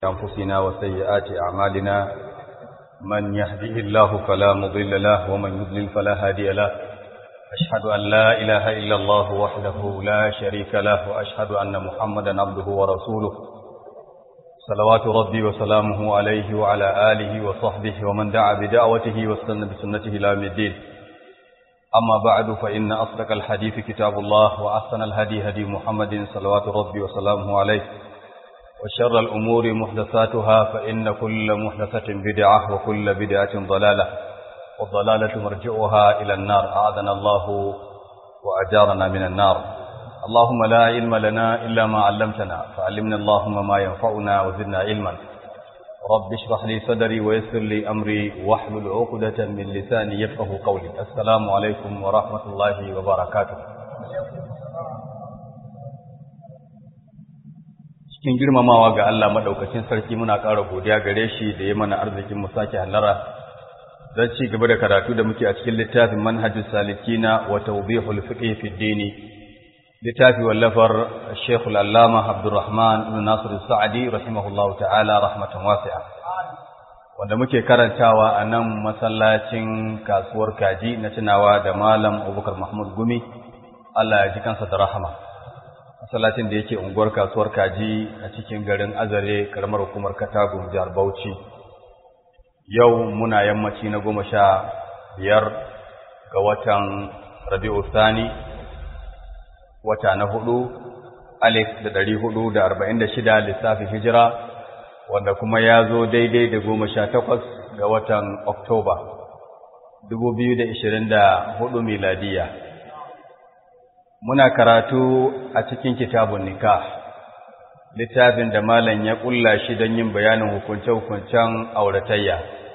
أنفسنا وسيئات أعمالنا من يهده الله فلا مضل له ومن يضلل فلا هادي له أشهد أن لا إله إلا الله وحده لا شريك له وأشهد أن محمدا عبده ورسوله صلوات ربي وسلامه عليه وعلى آله وصحبه ومن دعا بدعوته واستنى بسنته إلى يوم الدين أما بعد فإن أصدق الحديث كتاب الله وأحسن الهدي هدي محمد صلوات ربي وسلامه عليه وشر الأمور محدثاتها فإن كل محدثة بدعة وكل بدعة ضلالة والضلالة مرجعها إلى النار أعاذنا الله وأجارنا من النار اللهم لا علم لنا إلا ما علمتنا فعلمنا اللهم ما ينفعنا وزدنا علما رب اشرح لي صدري ويسر لي أمري واحلل عقدة من لساني يفقه قولي السلام عليكم ورحمة الله وبركاته cikin girmamawa ga Allah madaukakin sarki muna ƙara godiya gare shi da ya mana arzikin mu sake hallara don ci gaba da karatu da muke a cikin littafin manhajus salikina wa tawbihul fiqh fi dini littafi wallafar Sheikh al-Allama Abdurrahman ibn Nasir al-Sa'di rahimahullahu ta'ala rahmatan wasi'a wanda muke karantawa a nan masallacin kasuwar kaji na tunawa da Malam Abubakar Mahmud Gumi Allah ya ji kansa da rahama masallacin da yake unguwar kasuwar kaji a cikin garin azare karamar hukumar katagun jihar bauchi yau muna yammaci na goma sha biyar ga watan rabi'u sani wata na hudu alif da dari hudu da arba'in da shida lissafin hijira wanda kuma ya zo daidai da goma sha takwas ga watan oktoba dubu biyu da ishirin da hudu miladiya muna karatu a cikin kitabun nikah littafin da malam ya kulla shi don yin bayanin hukunce-hukuncen auratayya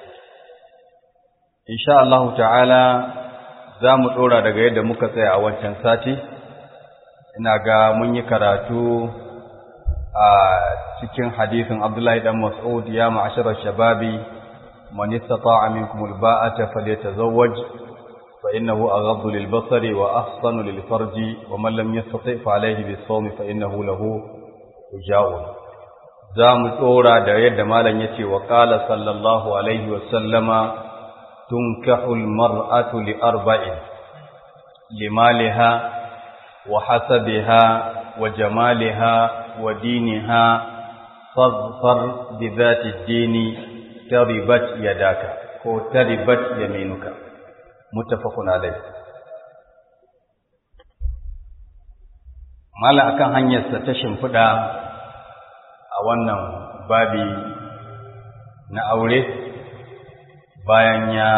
insha Allah ta'ala za mu ɗora daga yadda muka tsaya a wancan sati ina ga mun yi karatu a cikin hadisin Abdullahi dan Mas'ud ya ma'asharar shababi man istata'a minkum alba'ata falyatazawwaj فإنه أغض للبصر وأحصن للفرج ومن لم يستطع فعليه بالصوم فإنه له وجاء زام تورا da yadda malam yace wa qala sallallahu alaihi wa sallama tunkahu almar'atu li arba'in limaliha wa hasabiha wa jamaliha wa diniha fadfar bi dhati ad-dini taribat yadaka ko taribat yaminuka muttafaqun alayh mala akan hanyarsa ta shimfiɗa a wannan babi na aure bayan ya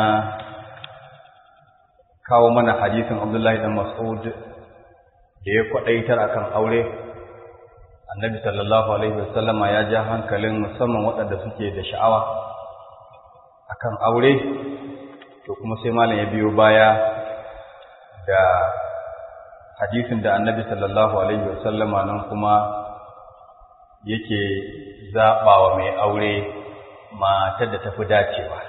kawo mana hadisin Abdullahi dan Mas'ud da ya kwadaitar akan aure annabi sallallahu alaihi wasallama ya ja hankalin musamman waɗanda suke da sha'awa akan aure to kuma sai malam ya biyo baya da hadisin da annabi sallallahu alaihi wasallama nan kuma yake zaɓawa mai aure matar da tafi dacewa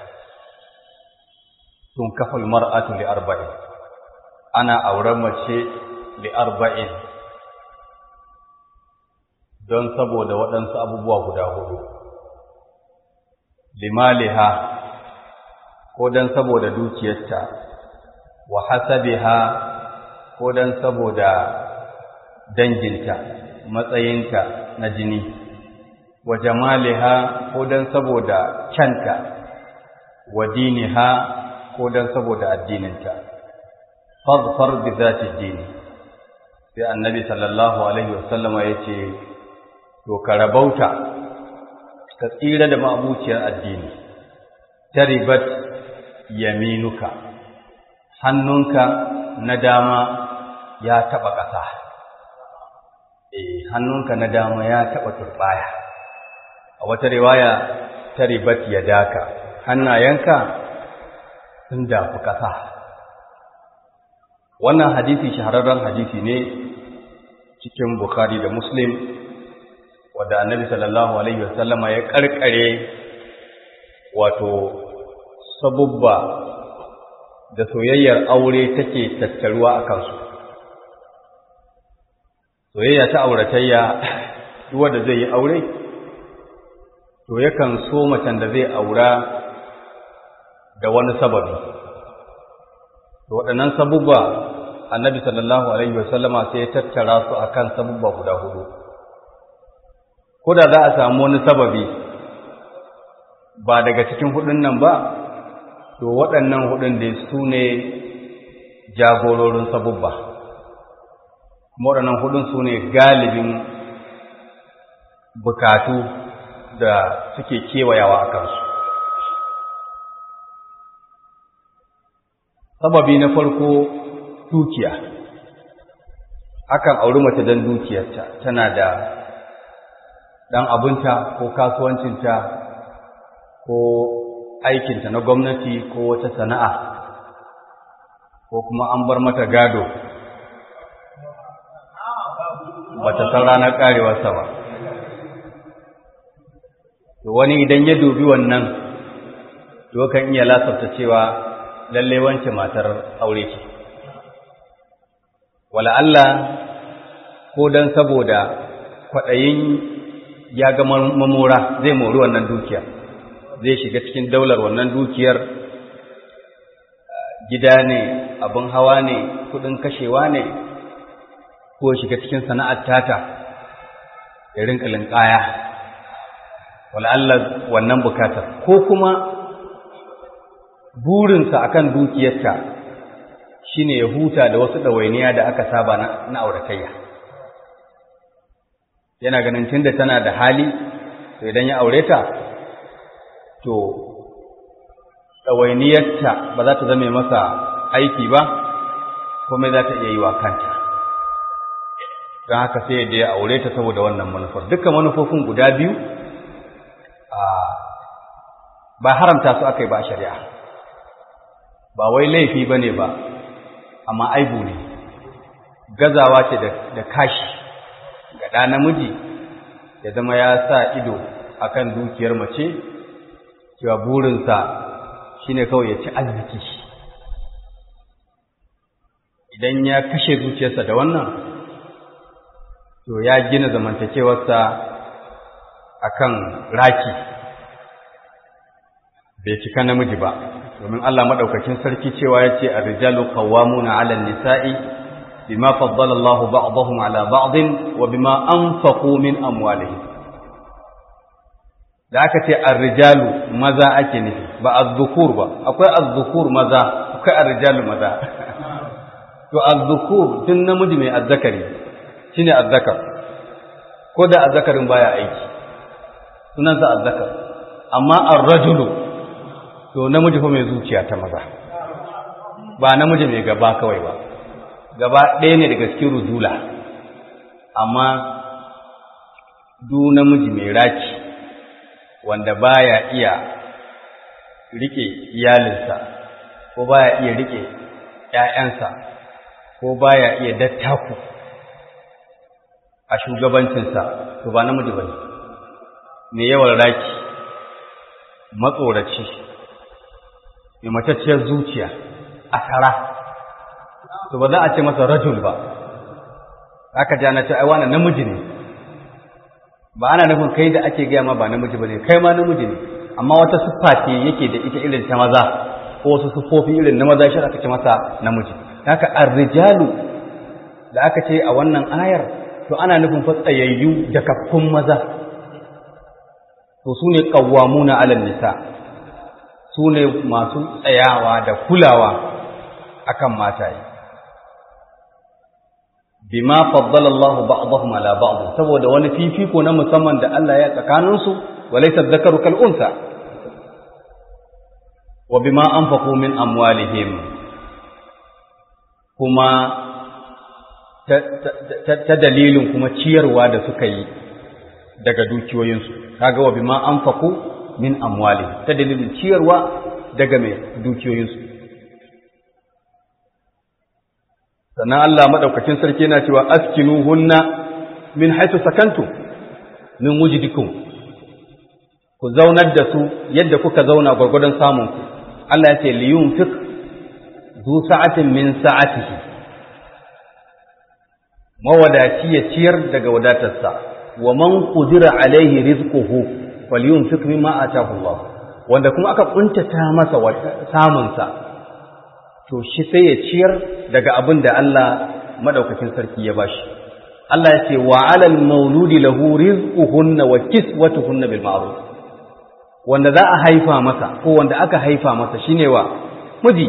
tun kafal mar'atu li arba'in ana auren mace li arba'in don saboda waɗansu abubuwa guda hudu limaliha ko don saboda dukiyarta wa hasabiha ko don saboda danginta matsayinta na jini wa jamaliha ko don saboda canta wa diniha ko don saboda addininta fadfar bi zati dini sai annabi sallallahu alaihi wasallama yace to ka rabauta ka tsira da ma'abuciyar addini taribat yaminuka hannunka na dama ya taɓa ƙasa eh hannunka na dama ya taɓa turbaya a wata riwaya ta ribat ya daka hannayenka sun dafi ƙasa wannan hadisi shahararren hadisi ne cikin bukhari da muslim wadda annabi sallallahu alaihi wasallama ya karkare wato sabubba da soyayyar aure take tattaruwa a kansu soyayya ta auratayya duk wanda zai yi aure to yakan so macen da zai aura da wani sababi to waɗannan sabubba annabi sallallahu alaihi wasallama sai ya tattara su akan sabubba guda hudu ko da za a samu wani sababi ba daga cikin hudun nan ba to waɗannan hudun da su ne jagororin sabubba kuma waɗannan hudun su ne galibin bukatu da suke kewayawa a kansu sababi na farko dukiya akan auri mace don dukiyarta tana da ɗan abinta ko kasuwancinta ko aikinta na gwamnati ko wata sana'a ko kuma an bar mata gado ba ta san ranar ƙarewarsa ba to wani idan ya dubi wannan to kan iya lasafta cewa lalle wance matar aure ce wala Allah ko dan saboda kwaɗayin ya ga mamora zai mori wannan dukiyar zai shiga cikin daular wannan dukiyar gida ne abin hawa ne kudin kashewa ne ko shiga cikin sana'ar tata ya rinka linkaya wala Allah wannan bukatar ko kuma burinsa akan dukiyarta shine ya huta da wasu ɗawainiya da aka saba na auratayya yana ganin tunda tana da hali to idan ya aure ta to ɗawainiyarta ba za ta zame masa aiki ba kuma za ta iya yi wa kanta don haka sai da ya aure ta saboda wannan manufar dukkan manufofin guda biyu ba haramta su aka yi ba a shari'a ba wai laifi ba ne ba amma aibu ne gazawa ce da kashi ga ɗa namiji ya zama ya sa ido akan dukiyar mace cewa burinsa shine kawai ya ci arziki idan ya kashe zuciyarsa da wannan to ya gina zamantakewarsa akan raki bai cika namiji ba domin Allah madaukakin sarki cewa yace ar-rijalu qawwamuna 'ala an-nisa'i bima faddala Allahu ba'dahum 'ala ba'din wa bima anfaqu min amwalihim da aka ce ar-rijalu maza ake nufi ba az-zukur ba akwai az-zukur maza akwai ar-rijalu maza to az-zukur tun namiji mai azzakari shine azzakar ko da azzakarin baya aiki sunansa azzakar amma ar-rajulu to namiji fa mai zuciya ta maza ba namiji mai gaba kawai ba gaba ɗaya ne daga cikin rujula amma du namiji mai raki wanda baya iya rike iyalinsa ko baya iya rike ƴaƴansa ko baya iya dattaku a shugabancinsa to ba namiji bane mai yawan raki matsoraci mai matacciyar zuciya a tara to ba za a ce masa rajul ba aka ji ana ce ai wannan namiji ne ba ana nufin kai da ake gaya ma ba namiji ba ne kai ma namiji ne amma wata siffa ce yake da ita irin ta maza ko wasu siffofi irin na maza shi aka ce masa namiji haka ar-rijalu da aka ce a wannan ayar to ana nufin fa tsayayyu da kaffun maza to su ne qawwamuna 'alan nisa su ne masu tsayawa da kulawa akan mataye bima faddala Allah ba'dahum ala ba'd saboda wani fifiko na musamman da Allah ya tsakanin su walaysa dhakaru kal unsa wa bima anfaqu min amwalihim kuma ta dalilin kuma ciyarwa da suka yi daga dukiyoyinsu kaga wa bima anfaqu min amwalihim ta dalilin ciyarwa daga mai dukiyoyinsu sannan Allah madaukakin sarki yana cewa askinuhunna min haythu sakantum min wujdikum ku zaunar da su yadda kuka zauna gwargwadon samun ku Allah ya ce li yunfiq zu sa'atin min sa'atihi mawadaci ya ciyar daga wadatarsa wa man qudira alaihi rizquhu falyunfiq mimma atahu Allah wanda kuma aka kuntata masa samun sa to shi sai ya ciyar daga abin da Allah madaukakin sarki ya bashi Allah ya ce wa 'alal mauludi lahu rizquhunna wa kiswatuhunna bil ma'ruf wanda za a haifa masa ko wanda aka haifa masa shine wa miji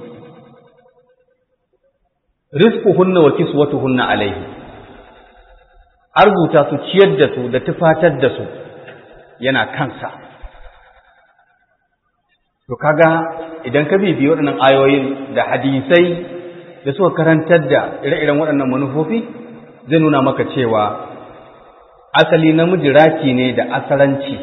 rizquhunna wa kiswatuhunna alayhi arzuta su ciyar da su da tufatar da su yana kansa to kaga idan ka bibiyi waɗannan ayoyin da hadisai da suka karantar da ire-iren waɗannan manufofi zai nuna maka cewa asali namiji raki ne da asaranci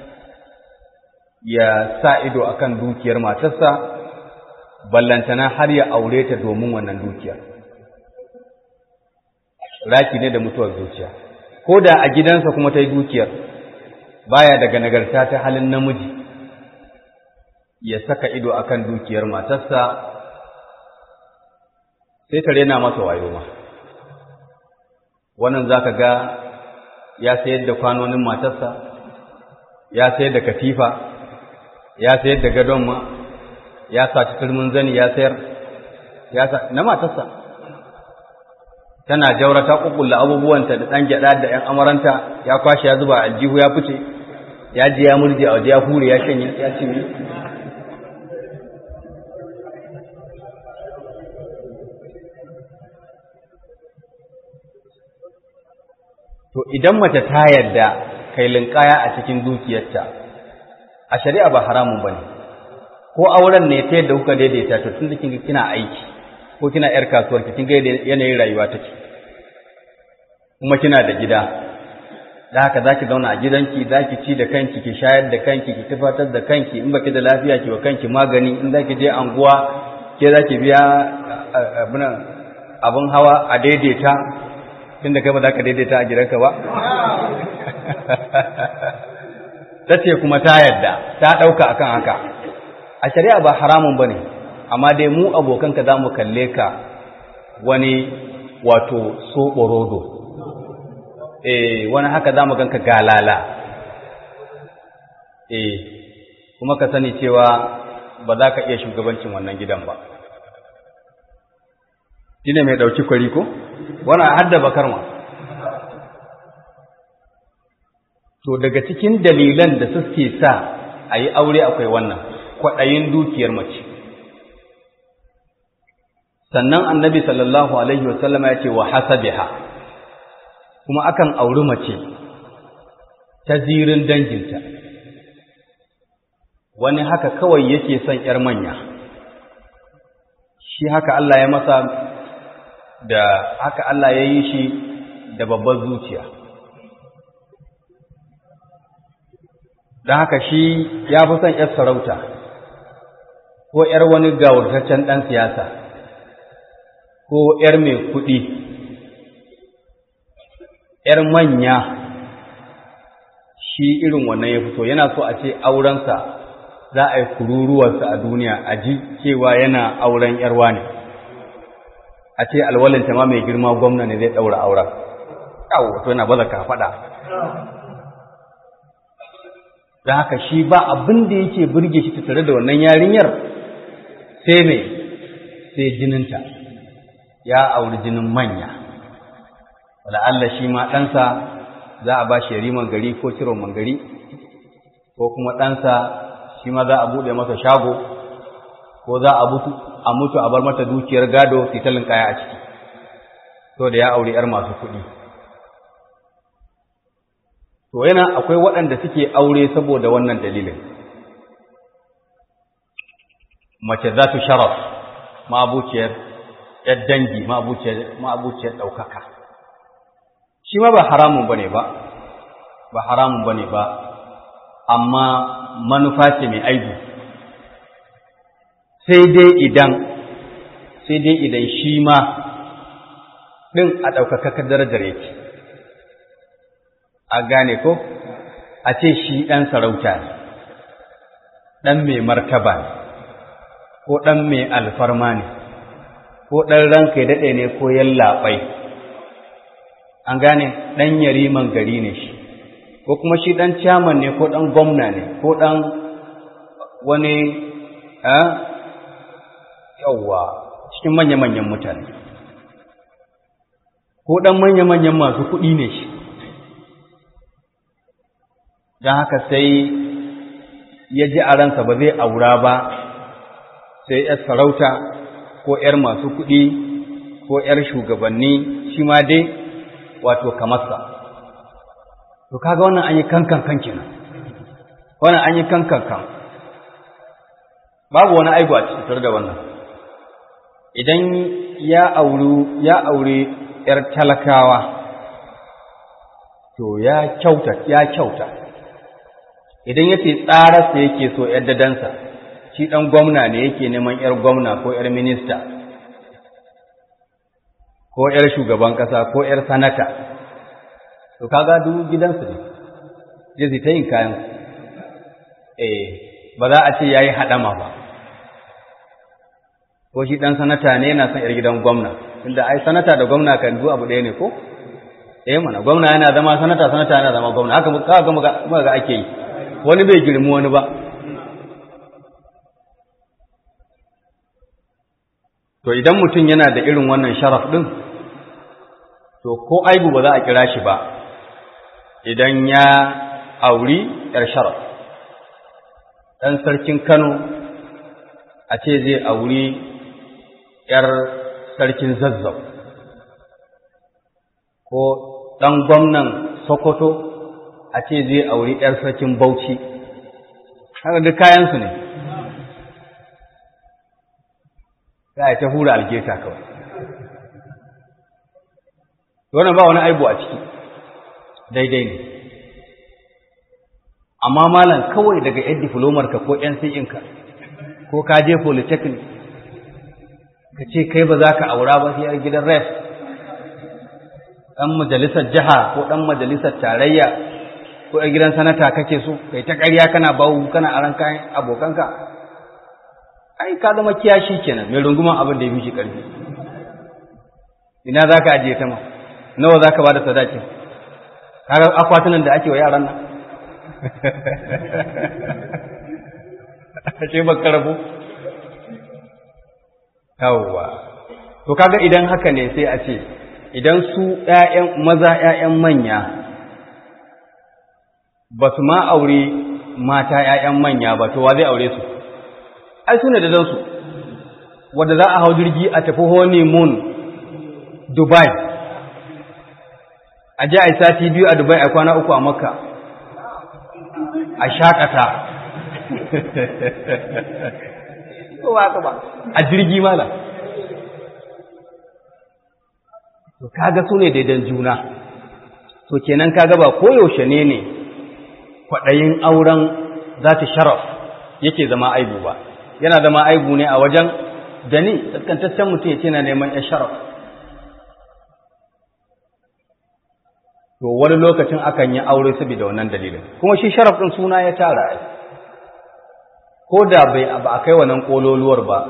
ya sa ido akan dukiyar matarsa ballantana har ya aure ta domin wannan dukiyar raki ne da mutuwar zuciya ko da a gidansa kuma ta yi dukiyar baya daga nagarta ta halin namiji ya saka ido akan dukiyar matarsa sai ta rena masa wayo ma wannan zaka ga ya sayar da kwanonin matarsa ya sayar da katifa ya sayar da gadon ma ya saci turmin zani ya sayar ya sa na matarsa tana jaura ta kukkulla abubuwanta da ɗan gyaɗa da ‘yan amaranta ya kwashe ya zuba aljihu ya fice ya ji ya murje a waje ya hure ya shanye ya cinye to idan mace ta yarda kai linkaya a cikin dukiyarta a shari'a ba haramun bane ko auren ne ta yadda kuka daidaita to tun da kin kina aiki ko kina yar kasuwar ki kin ga yanayin rayuwa take kuma kina da gida da haka zaki zauna a gidanki zaki ci da kanki ki shayar da kanki ki tufatar da kanki in baki da lafiya ki wa kanki magani in zaki je anguwa ke zaki biya abin hawa a daidaita tunda kai ba za ka daidaita a gidanka ba ta ce kuma ta yadda ta ɗauka akan haka a shari'a ba haramun ba ne amma dai mu abokanka za mu kalle ka wani wato soɓorodo eh wani haka za mu ganka galala eh kuma ka sani cewa ba za ka iya shugabancin wannan gidan ba shi ne mai ɗauki kwari ko wani hadda bakar ma to daga cikin dalilan da suke sa a yi aure akwai wannan kwaɗayin dukiyar mace sannan annabi sallallahu alaihi wasallama ya ce wa hasabiha kuma akan auri mace ta zirin danginta wani haka kawai yake son ‘yar manya shi haka Allah ya masa da haka Allah ya yi shi da babbar zuciya don haka shi ya fi son ‘yar sarauta ko ‘yar wani gawurtaccen ɗan siyasa ko ‘yar mai kuɗi ‘yar manya shi irin wannan ya fito yana so a ce aurensa za a yi kururuwarsa a duniya a ji cewa yana auren ‘yarwa ne a ce alwalinta ma mai girma gwamna ne zai ɗaura auren yawo to yana baza ka faɗa da haka shi ba abin da yake burge shi tattare da wannan yarinyar sai mai sai jininta ya auri jinin manya Allah shi ma ɗansa za a ba shi riman gari ko ciron mangari ko kuma ɗansa shi ma za a buɗe masa shago ko za a mutu a bar mata dukiyar gado fitalin kaya a ciki to da ya auri 'yar masu kuɗi to yana akwai waɗanda suke aure saboda wannan dalilin mace za tu sharaf ma'abuciyar ‘yar dangi ma'abuciyar ɗaukaka shi ma ba haramun ba ne ba ba haramun ba ne ba amma manufa ce mai aibu sai dai idan sai dai idan shi ma ɗin a ɗaukakakar darajar yake a gane ko a ce shi ɗan sarauta ne ɗan mai martaba ne ko ɗan mai alfarma ne ko ɗan ranka ya daɗe ne ko yallaɓai an gane ɗan yariman gari ne shi ko kuma shi ɗan ciyaman ne ko ɗan gwamna ne ko ɗan wani yawwa cikin manya-manyan mutane ko ɗan manya-manyan masu kuɗi ne shi don haka sai ya ji a ransa ba zai aura ba sai ‘yar sarauta ko ‘yar masu kuɗi ko ‘yar shugabanni shi ma dai wato kamarsa. To kaga wannan an yi kankan kan kenan, wannan an yi kankan kan. Babu wani aibu a cikin da wannan. Idan ya auri ya aure ‘yar talakawa, to ya kyauta, ya kyauta. Idan ya ce tsararsa yake so ‘yar dadansa, shi ɗan gwamna ne yake neman ‘yar gwamna ko ‘yar minista, ko ‘yar shugaban ƙasa ko ‘yar sanata, to kaga duk gidansu ne, zai ta yin kayan eh ba za a ce ya yi haɗama ba, ko shi ɗan sanata ne yana son ‘yar gidan gwamna, inda ai sanata da gwamna kan zu abu ɗaya ne ko? Eh mana, gwamna yana zama sanata, sanata yana zama gwamna, haka muka ga ake yi, wani bai girmi wani ba. To idan mutum yana da irin wannan sharaf ɗin, to ko aibu ba za a kira shi ba, idan ya auri ‘yar sharaf. Ɗan sarkin Kano a ce zai auri ‘yar sarkin zazzau, ko ɗan gwamnan Sokoto a ce zai auri ‘yar sarkin Bauchi, haka duk kayansu ne. za a ta hura algeta kawai wannan ba wani aibu a ciki daidai ne amma malam kawai daga yan diplomar ka ko yan ka ko ka je polytechnic ka ce kai ba za ka aura ba sai gidan ref ɗan majalisar jiha ko ɗan majalisar tarayya ko a gidan sanata kake so kai ta ƙarya kana bawu kana aran kayan abokanka ai ka zama kiyashi kenan mai runguman abin da ya fi ƙarfi ina za ka ajiye ta ma nawa za ka ba da sadakin kaga akwatunan da ake wa yaran nan ce ba karabo yawwa to kaga idan haka ne sai a ce idan su ƴaƴan maza ƴaƴan manya ba su ma aure mata ƴaƴan manya ba to wa zai aure su ai su ne da dansu wadda za a hau jirgi a tafi honeymoon dubai a ji a yi sati biyu a dubai a kwana uku a makka a shakata a jirgi mala to kaga su ne daidan juna to kenan kaga ba koyaushe ne ne kwaɗayin auren za ta sharaf yake zama aibu ba yana zama aibu ne a wajen da ni tsaskantaccen mutum ya ce na neman ya sharaf to wani lokacin akan yi aure saboda wannan dalilin kuma shi sharaf ɗin suna ya tara ai ko da bai ba a kai wannan kololuwar ba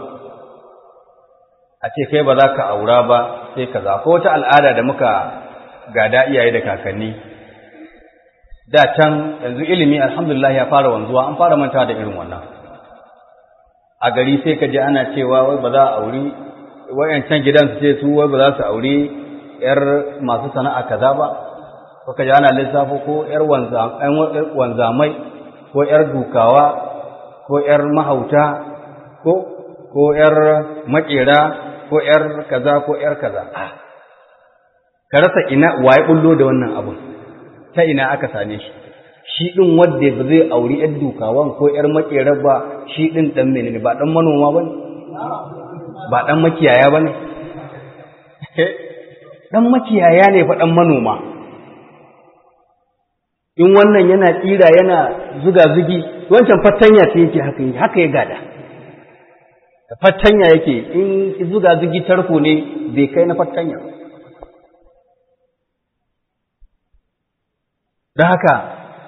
a ce kai ba za ka aura ba sai kaza ko wata al'ada da muka gada iyaye da kakanni da can yanzu ilimi alhamdulillah ya fara wanzuwa an fara manta da irin wannan a gari sai ka ji ana cewa wai ba za a auri wayancan gidan su ce su wai ba za su auri yar masu sana'a kaza ba ko ka ji ana lissafo ko yar wanzamai ko yar dukawa ko yar mahauta ko ko yar makera ko yar kaza ko yar kaza ka rasa ina waye bullo da wannan abun ta ina aka same shi shi ɗin wadda ba zai auri ‘yar dukawan ko ‘yar makerar ba shi ɗin ɗan menene ba ɗan manoma ba ne ba ɗan makiyaya ba ne ɗan makiyaya ne fa ɗan manoma in wannan yana tsira yana zuga-zugi wancan fatanya ce yake haka yi haka ya gada da fatanya yake in zuga-zugi tarko ne bai kai na fatanya da haka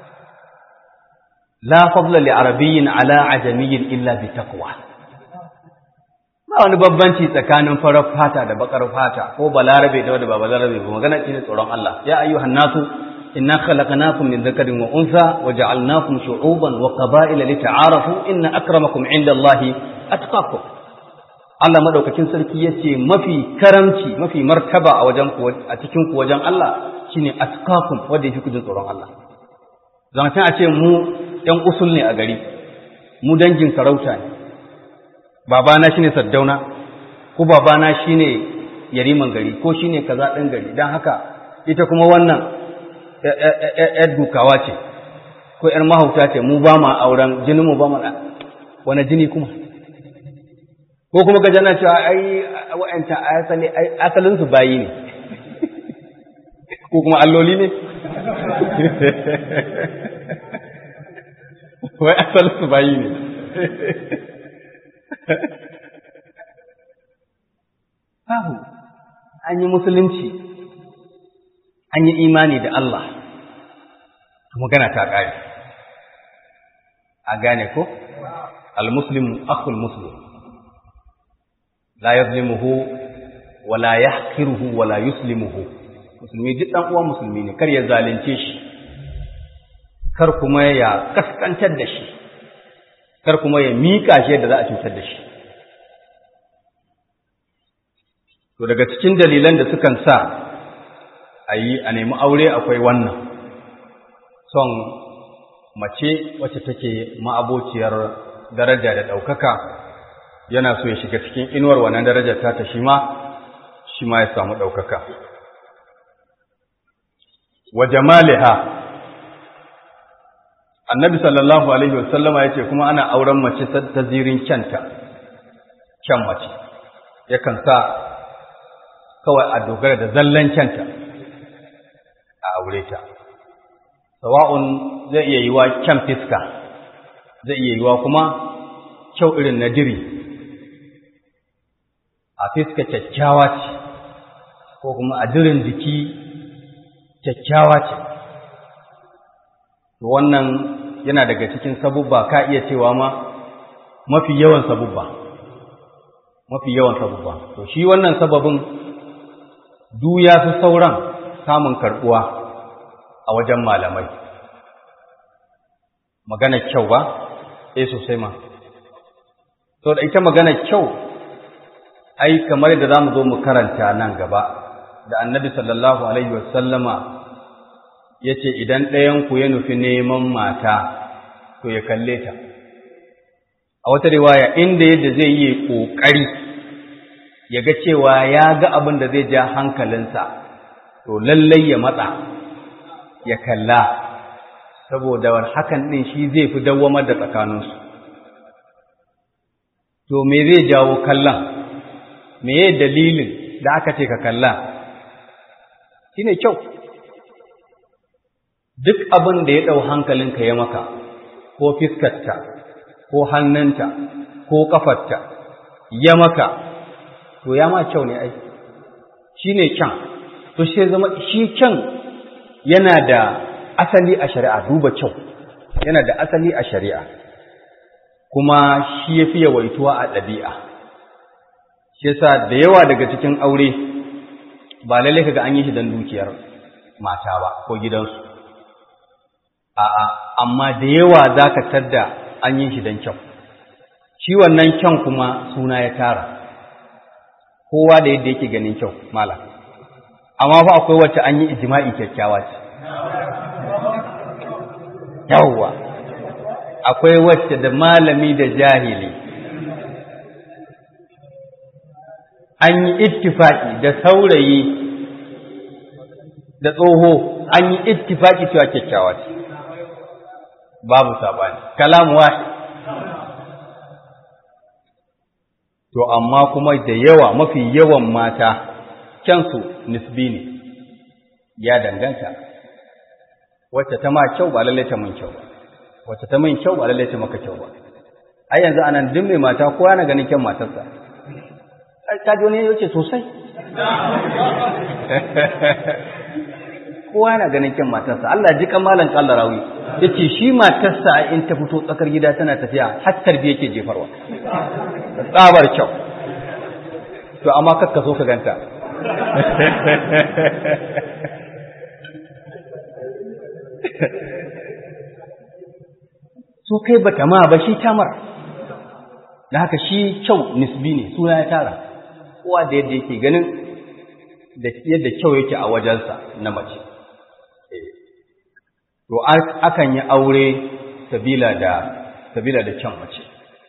la fadla li arabiyyin ala ajamiyyin illa bi taqwa ba wani babbanci tsakanin farar fata da bakar fata ko balarabe da wanda ba balarabe ba magana ce tsoron Allah ya ayyuhan nasu inna khalaqnakum min dhakarin wa untha wa ja'alnakum shu'uban wa qaba'ila lita'arafu inna akramakum 'inda Allahi atqakum Allah madaukakin sarki yace mafi karamci mafi martaba a wajen ku a cikin ku wajen Allah shine atqakum wanda yake kujin tsoron Allah zan a ce mu ɗan usul ne a gari mu dangin sarauta ne babana shine saddauna ko babana shine yariman gari ko shine kaza ɗan gari dan haka ita kuma wannan ‘yar dukawa ce ko ‘yar mahauta ce mu ba ma auren jinin mu ba ma wani jini kuma ko kuma ga jana cewa ai wa'anta asali asalin su bayi ne ko kuma alloli ne wai asalin su bayi ne babu an yi musulunci an yi imani da Allah magana ta ƙare a gane ko al-muslimu akhul muslim la yazlimuhu wa la yahqiruhu wa la yuslimuhu musulmi duk dan uwan musulmi ne kar ya zalunce shi kar kuma ya kaskantar da shi kar kuma ya mika shi yadda za a cutar da shi to daga cikin dalilan da sukan sa a yi a nemi aure akwai wannan son mace wacce take ma'abociyar daraja da ɗaukaka yana so ya shiga cikin inuwar wannan darajar ta shi ma shi ma ya samu ɗaukaka wa jamaliha annabi sallallahu alaihi wasallama ya ce kuma ana auren mace ta zirin kyanta kyan mace yakan sa kawai a dogara da zallan kyanta a aure ta sawa'un zai iya yiwa kyan fiska zai iya yiwa kuma kyau irin na diri a fiska kyakkyawa ce ko kuma a dirin jiki kyakkyawa ce wannan yana daga cikin sabubba ka iya cewa ma mafi yawan sabubba mafi yawan sabubba to shi wannan sababin du ya fi sauran samun karbuwa a wajen malamai magana kyau ba eh sosai ma to da ita magana kyau ai kamar da zamu zo mu karanta nan gaba da annabi sallallahu alaihi wasallama yace idan ɗayan ku ya nufi neman mata to ya kalle ta a wata riwaya inda yadda zai yi kokari ya ga cewa ya ga abin da zai ja hankalinsa to lallai ya matsa ya kalla saboda hakan ɗin shi zai fi dawwamar da tsakaninsu to me zai jawo kallon me ye dalilin da aka ce ka kalla shi ne kyau duk abin da ya ɗau hankalinka ya maka ko fiskarta ko hannunta ko ƙafarta ya maka to ya ma kyau ne ai shi ne kyan to shi zama shi kyan yana da asali a shari'a duba kyau yana da asali a shari'a kuma shi ya fi yawaituwa a ɗabi'a shi yasa da yawa daga cikin aure ba lalle kaga an yi shi don dukiyar mata ba ko gidansu a'a amma da yawa za ka tadda an yi shi don kyau shi wannan kyan kuma suna ya tara kowa da yadda yake ganin kyau malam amma fa akwai wacce an yi ijma'i kyakkyawa ce yawwa akwai wacce da malami da jahili an yi ittifaki da saurayi da tsoho an yi ittifaki cewa kyakkyawa ce babu sabani kalam wahid to amma kuma da yawa mafi yawan mata kyansu nisbi ne ya danganta wacce ta ma kyau ba lallai ta mun kyau ba wacce ta mun kyau ba lallai ta maka kyau ba ai yanzu anan duk mai mata kowa na ganin kyan matarsa ka ji wani yace sosai kowa na ganin kyan matarsa Allah ji kan malan kallarawi yace shi matarsa in ta fito tsakar gida tana tafiya har tarbiya yake jefarwa tsabar kyau to amma kakka so ka ganta su kai bata ma ba shi tamar da haka shi kyau nisbi ne suna ya tara kowa da yadda yake ganin da yadda kyau yake a wajensa na mace to akan yi aure sabila da sabila da kyan mace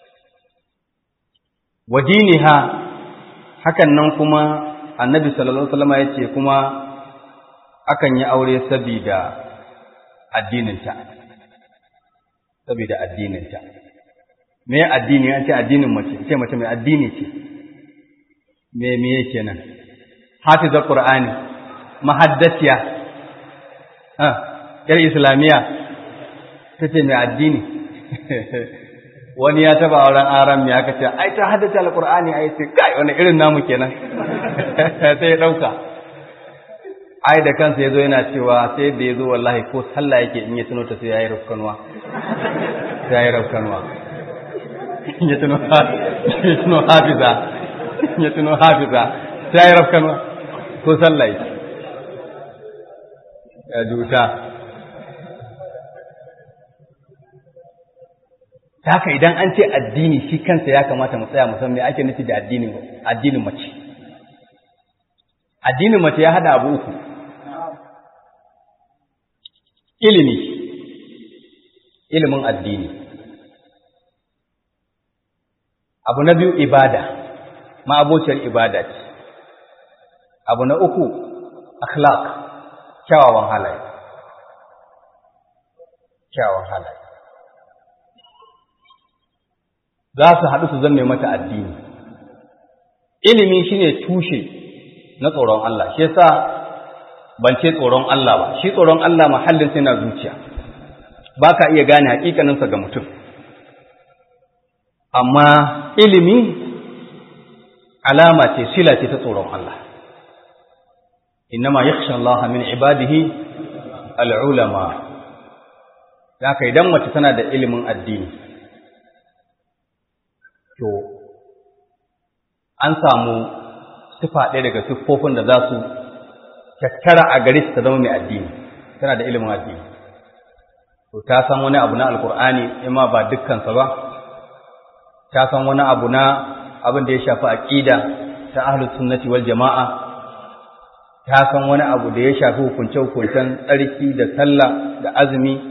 wadiniha hakan nan kuma annabi sallallahu alaihi wasallam yace kuma akan yi aure sabida addininta sabida addininta me addini an ce addinin mace ce mace mai addini ce me me yake nan hafizar qur'ani mahaddasiya ah yar islamiya tace mai addini wani ya taba auren aram ya aka ce ai ta haddace alqur'ani ai sai kai wani irin namu kenan sai ya dauka ai da kansa yazo yana cewa sai da yazo wallahi ko sallah yake in ya tuno ta sai yayi rafkanwa sai yayi rafkanwa ya tuno ya tuno hafiza ya tuno hafiza sai yayi rafkanwa ko sallah yake ya duta ta haka idan an ce addini shi kansa ya kamata mu tsaya musamman me ake nufi da addinin addinin mace addinin mace ya hada abu uku ilimi ilimin addini abu na biyu ibada ma'abociyar ibada ce abu na uku akhlaq kyawawan halaye kyawawan halaye za su haɗu su zame mata addini ilimi shine tushe na tsoron Allah shi yasa ban ce tsoron Allah ba shi tsoron Allah mahallin sai na zuciya ba ka iya gane hakikaninsa ga mutum amma ilimi alama ce sila ce ta tsoron Allah innama yakhsha Allah min ibadihi al-ulama haka idan mace tana da ilimin addini to an samu sifa ɗaya daga siffofin da za su tattara a gare ta zama mai addini tana da ilimin addini to ta san wani abu na alkur'ani ima ba dukkansa ba ta san wani abu na abin da ya shafi aqida ta ahlus sunnati wal jama'a ta san wani abu da ya shafi hukunce hukuncen tsarki da sallah da azumi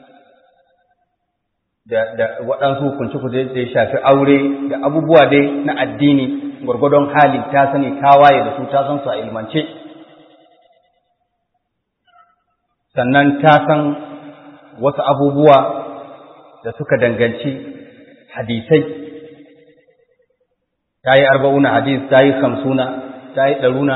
da da waɗansu hukunce hukunce da ya shafi aure da abubuwa dai na addini gwargwadon hali ta sani ta waye da su ta san su a ilmance sannan ta san wasu abubuwa da suka danganci hadisai ta yi arba'una hadis ta yi hamsuna ta yi ɗaruna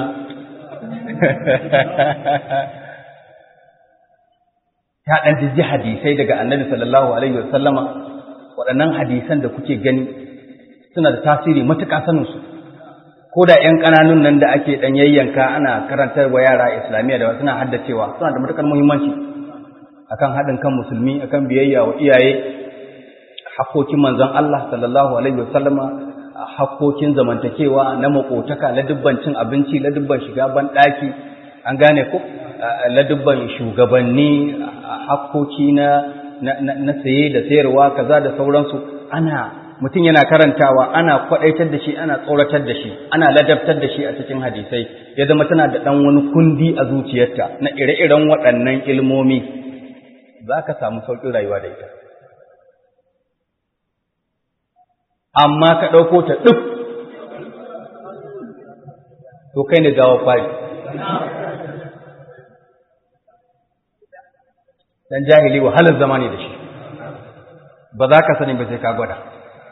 ta ɗan jijji hadisai daga annabi sallallahu alaihi wasallama waɗannan hadisan da kuke gani suna da tasiri matuƙa saninsu ko da ‘yan ƙananun nan da ake ɗan yayyanka ana karantar wa yara islamiyya da suna haddacewa suna da matuƙar muhimmanci akan haɗin kan musulmi akan biyayya wa iyaye hakkokin manzon Allah sallallahu alaihi wasallama hakkokin zamantakewa na makotaka ladubban cin abinci ladubban shiga ban ɗaki an gane ko ladubban shugabanni hakkoki na na saye da sayarwa kaza da sauransu ana mutum yana karantawa ana kwadaitar da shi ana tsoratar da shi ana ladabtar da shi a cikin hadisai ya zama tana da ɗan wani kundi a zuciyarta na ire-iren waɗannan ilmomi za ka samu sauƙin rayuwa da ita amma ka ɗauko ta ɗuf to kai ne gawa fari dan jahili wahalar zama ne da shi ba za ka sani ba sai ka gwada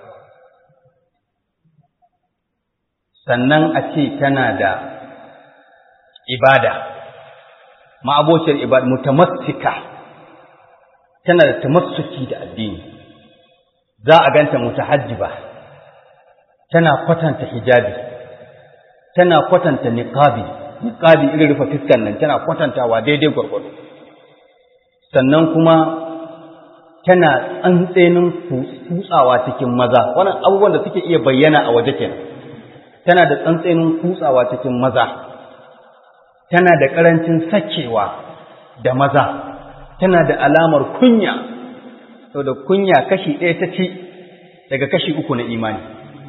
sannan a ce tana da ibada ma'abociyar ibada mutamassika tana da tamassuki da addini za a ganta mutahajjiba tana kwatanta hijabi tana kwatanta niqabi niqabi irin rufe fiskan nan tana kwatantawa daidai gwargwado sannan kuma tana tsantsenin kutsawa cikin maza wannan abubuwan da suke iya bayyana a waje kenan tana da tsantsenin kutsawa cikin maza tana da karancin sakewa da maza tana da alamar kunya saboda kunya kashi ɗaya ta ci daga kashi uku na imani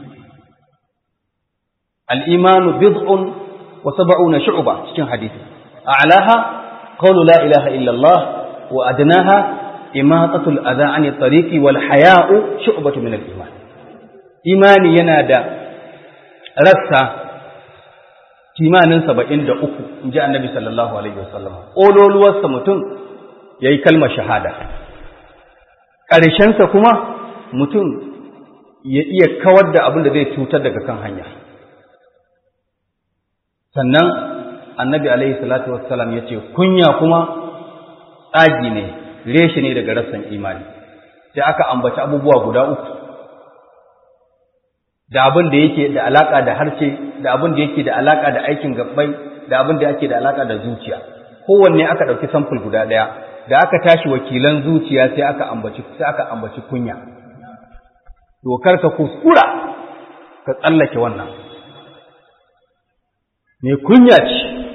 al'imanu bid'un wa sab'una shu'ba cikin hadisi a'laha qawlu la ilaha illallah wa adnaha imatatul adha 'ani tariqi wal haya'u shu'batu min al-iman imani yana da rassa kimanin saba'in da uku in ji annabi sallallahu alaihi wasallam ƙololuwarsa mutum ya yi kalmar shahada ƙarshensa kuma mutum ya iya kawar da abin da zai cutar daga kan hanya sannan annabi alaihi salatu wassalam ya ce kunya kuma tsagi ne reshe ne daga rassan imani sai aka ambaci abubuwa guda uku da abin da yake da alaka da harshe da abin da yake da alaka da aikin gabbai da abin da yake da alaka da zuciya kowanne aka ɗauki samfur guda ɗaya da aka tashi wakilan zuciya sai aka ambaci sai aka ambaci kunya dokar ka kuskura ka tsallake wannan me kunya ce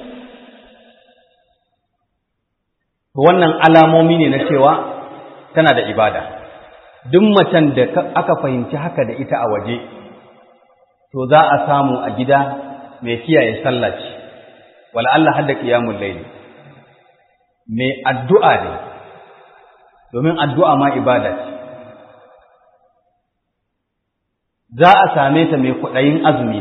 wannan alamomi ne na cewa tana da ibada duk macen da aka fahimci haka da ita a waje to za a samu a gida mai kiyaye sallah ce wala Allah hadda qiyamul layl mai addu'a ne domin addu'a ma ibada ce za a same ta mai kudayin azumi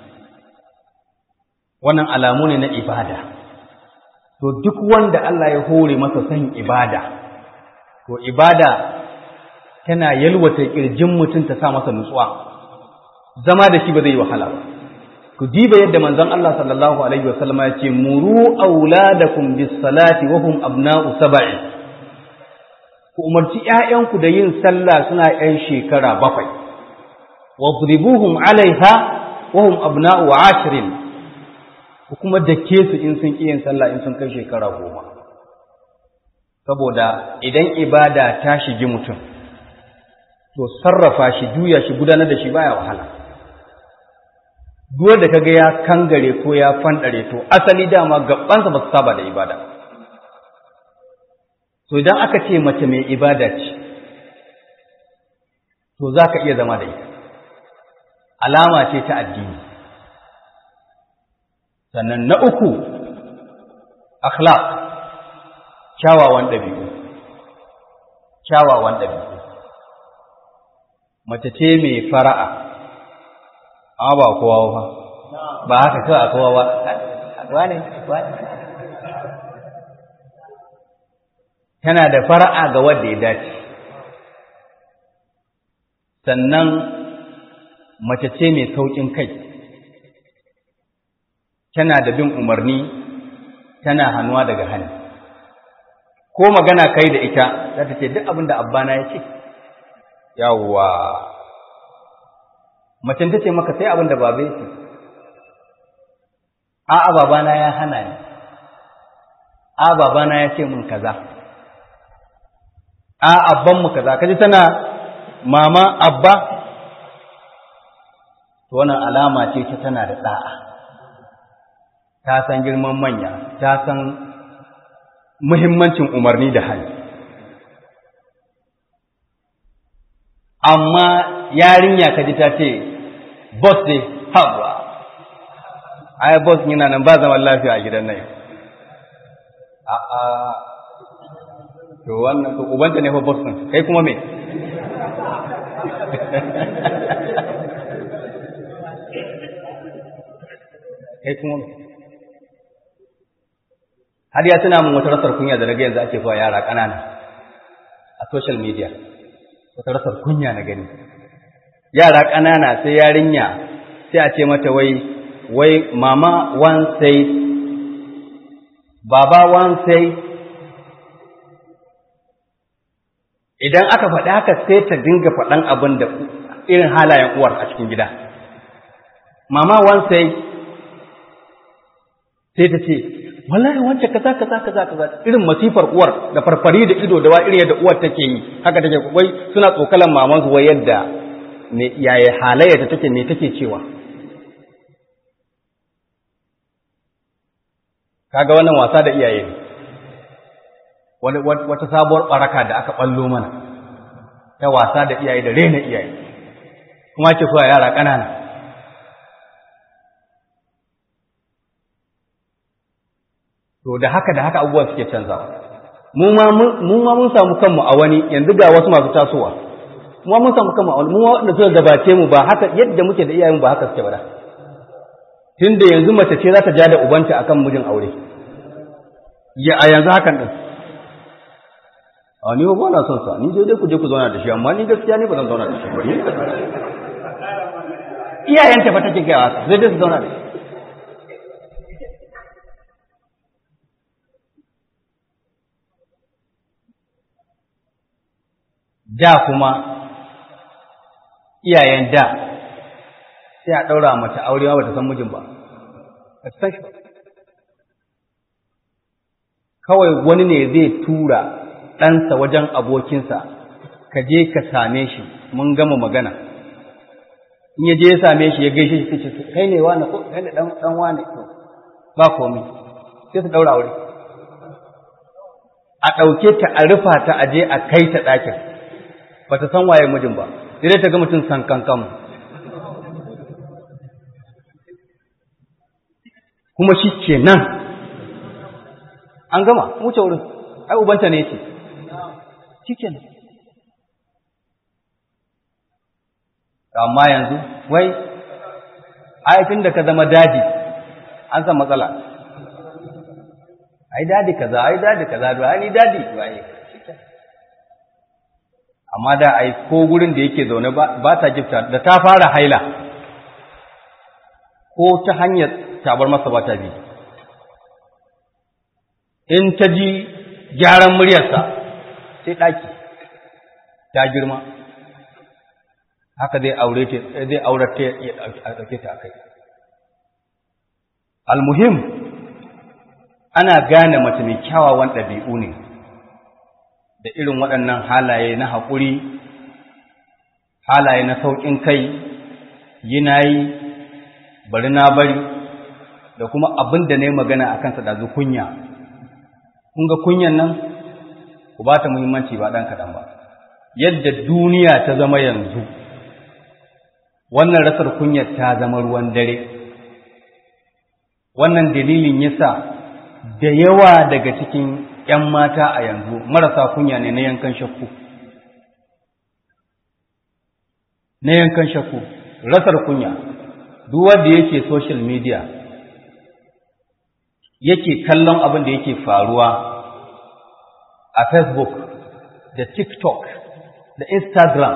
wannan alamu ne na ibada to duk wanda Allah ya hore masa son ibada to ibada tana yalwata kirjin mutum ta sa masa nutsuwa zama da shi ba zai yi wahala ba ku diba yadda manzon Allah sallallahu alaihi wasallam ya ce muru auladakum bis salati wa hum abna'u sab'i ku umarci ƴaƴanku da yin sallah suna ƴan shekara bakwai wadribuhum alaiha wa hum abna'u ashrin ku kuma dake su in sun yin sallah in sun kai shekara goma saboda idan ibada ta shigi mutum to sarrafa shi juya shi gudanar da shi baya wahala duk da kaga ya kangare ko ya fandare to asali dama gabansa ba su saba da ibada to idan aka ce mace mai ibada ce to za ka iya zama da ita alama ce ta addini sannan na uku akhlaq kyawawan ɗabi'u kyawawan ɗabi'u mace ce mai fara'a amma ba kowa ba ba haka kawai a kowa ba wane wane tana da fara'a ga wanda ya dace sannan mace ce mai sauƙin kai tana da bin umarni tana hannuwa daga hannu ko magana kai da ita za ta ce duk abin da abbana ya ce yawwa macen ta ce maka sai abin da babe ce a'a babana ya hana ni a babana ya ce min kaza a abban mu kaza kaji tana mama abba to wannan alama ce ta tana da da'a ta san girman manya ta san muhimmancin umarni da hali amma yarinya kaji ta ce boss dai hawa ai boss yana nan ba zaman lafiya a gidan nan a a to wannan to ubanta ne fa boss din kai kuma me kai kuma me har ya tuna min wata rasar kunya da na ga yanzu ake zuwa yara ƙanana a social media wata rasar kunya na gani yara ƙanana sai yarinya sai a ce mata wai wai mama one say baba one say idan aka faɗi haka sai ta dinga faɗan abin da irin halayen uwar a cikin gida mama one say sai ta ce wallahi wancan kaza kaza kaza kaza irin masifar uwar da farfari da ido da wa irin yadda uwar take yi haka take wai suna tsokalan maman su wai yadda me yaya halayyarta take me take cewa kaga wannan wasa da iyaye ne wata sabuwar baraka da aka ballo mana ta wasa da iyaye da rena iyaye kuma ake koya yara ƙanana to da haka da haka abubuwa suke canzawa mu ma mun samu kanmu a wani yanzu ga wasu masu tasowa mu ma mun samu kanmu a wani mu wanda suka gabace mu ba haka yadda muke da iyayen ba haka suke ba da tunda yanzu mace ce za ta ja da ubanta akan mijin aure ya a yanzu hakan din a ni ba na son sa ni je dai ku je ku zauna da shi amma ni gaskiya ne ba zan zauna da shi ba iyayenta fa take gaya haka zai dai su zauna da shi da kuma iyayen da sai a ɗaura mace aure ba ta san mijin ba ba ta san shi ba kawai wani ne zai tura ɗansa wajen abokinsa ka je ka same shi mun gama magana in ya je ya same shi ya gaishe shi ce kai ne wani ko kai ne dan wani to ba komai sai su ɗaura aure a ɗauke ta a rufa ta a je a kai ta ɗakin ba ta san waye mijin ba sai dai ta ga mutum san kankan kuma shi ke nan an gama wuce wurin ai ubanta ne ce shi ke nan amma yanzu wai aifin da ka zama daji an san matsala ai dadi kaza ai dadi kaza ai ni dadi waye amma da ai ko gurin da yake zaune ba ta gifta da ta fara haila ko ta hanyar tabar masa ba ta bi in ta ji gyaran muryarsa sai ɗaki ta girma haka zai aure ta zai aurata ya ɗauke ta akai almuhim ana gane mace mai kyawawan ɗabi'u ne da irin waɗannan halaye na haƙuri halaye na sauƙin kai yi na yi bari na bari da kuma abin da na yi magana a kansa da kunya kun ga kunyan nan ku ba ta muhimmanci ba ɗan kaɗan ba yadda duniya ta zama yanzu wannan rasar kunyar ta zama ruwan dare wannan dalilin yasa da yawa daga cikin ‘yan mata a yanzu marasa kunya ne na yankan shakku. Na yankan shakku, rasar kunya, duk wanda yake social media, yake kallon abin da yake faruwa a Facebook da TikTok da Instagram,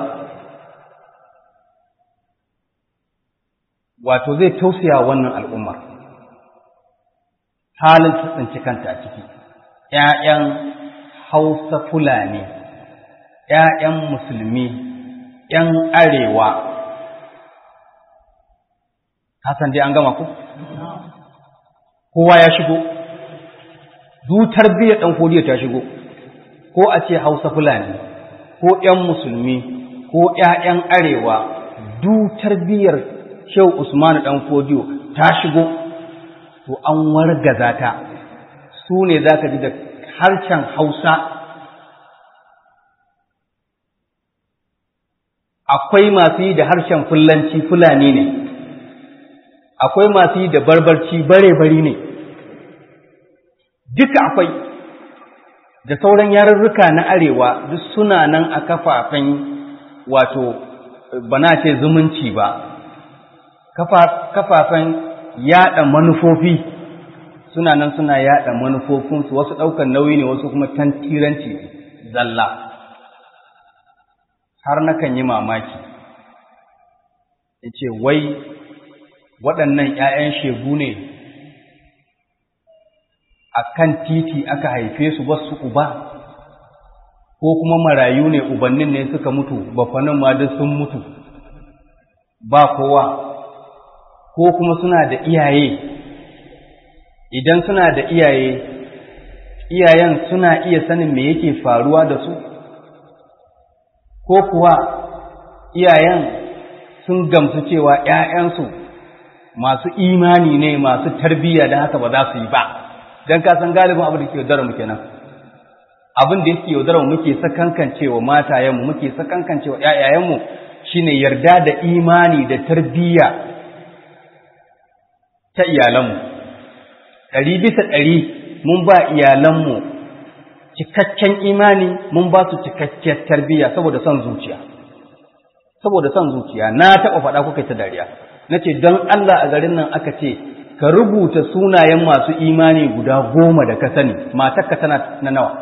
wato zai tausaya wannan al'ummar, halin tsinci kanta a ciki. ‘ya'yan Hausa Fulani, ‘ya'yan Musulmi, ‘yan Arewa, Hassan dai an gama ku? Kowa ya shigo, dutar biya ɗan kodiya ta shigo, ko a ce Hausa Fulani, ko ‘yan Musulmi, ko ‘ya'yan Arewa, dutar biyar Shehu Usmanu ɗan kodiyo ta shigo, to an wargaza ta. su ne za ka ji da harshen Hausa akwai masu yi da harshen Fulanci Fulani ne, akwai masu yi da barbarci bare-bari ne, duka akwai da sauran yarurruka na arewa duk suna nan a kafafen wato bana ce zumunci ba, kafafen yada manufofi. suna nan suna yada manufofinsu wasu ɗaukar nauyi ne wasu kuma tantiranci zalla har nakan yi mamaki ya ce wai waɗannan ‘ya'yan shegu ne a kan titi aka haife su wasu uba ko kuma marayu ne ubannin ne suka mutu bafanin ma duk sun mutu ba kowa ko kuma suna da iyaye idan suna da iyaye iyayen suna iya sanin me yake faruwa da su ko kuwa iyayen sun gamsu cewa ‘ya'yansu masu imani ne masu tarbiyya da haka ba za su yi ba don kasan galibin abu da ke dara mu kenan abin da yake yaudarar muke sakankancewa matayenmu muke sakankancewa ƴaƴayenmu shine yarda da imani da tarbiyya ta iyalanmu ɗari bisa ɗari mun ba iyalanmu cikakken imani mun ba su cikakkiyar tarbiyya saboda son zuciya saboda son zuciya na taɓa faɗa kuka ta dariya na ce don Allah a garin nan aka ce ka rubuta sunayen masu imani guda goma da ka sani matarka tana na nawa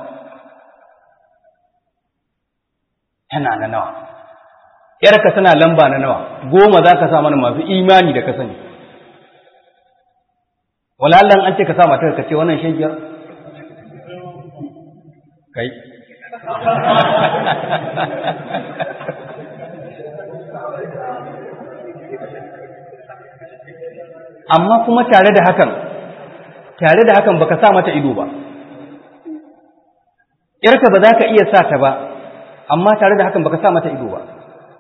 tana na nawa ‘yarka tana lamba na nawa goma za ka sa mana masu imani da ka sani walallan an ce ka sa matar ka ce wannan shagiyar kai amma kuma tare da hakan tare da hakan baka sa mata ido ba ‘yarka ba za ka iya sa ta ba amma tare da hakan baka sa mata ido ba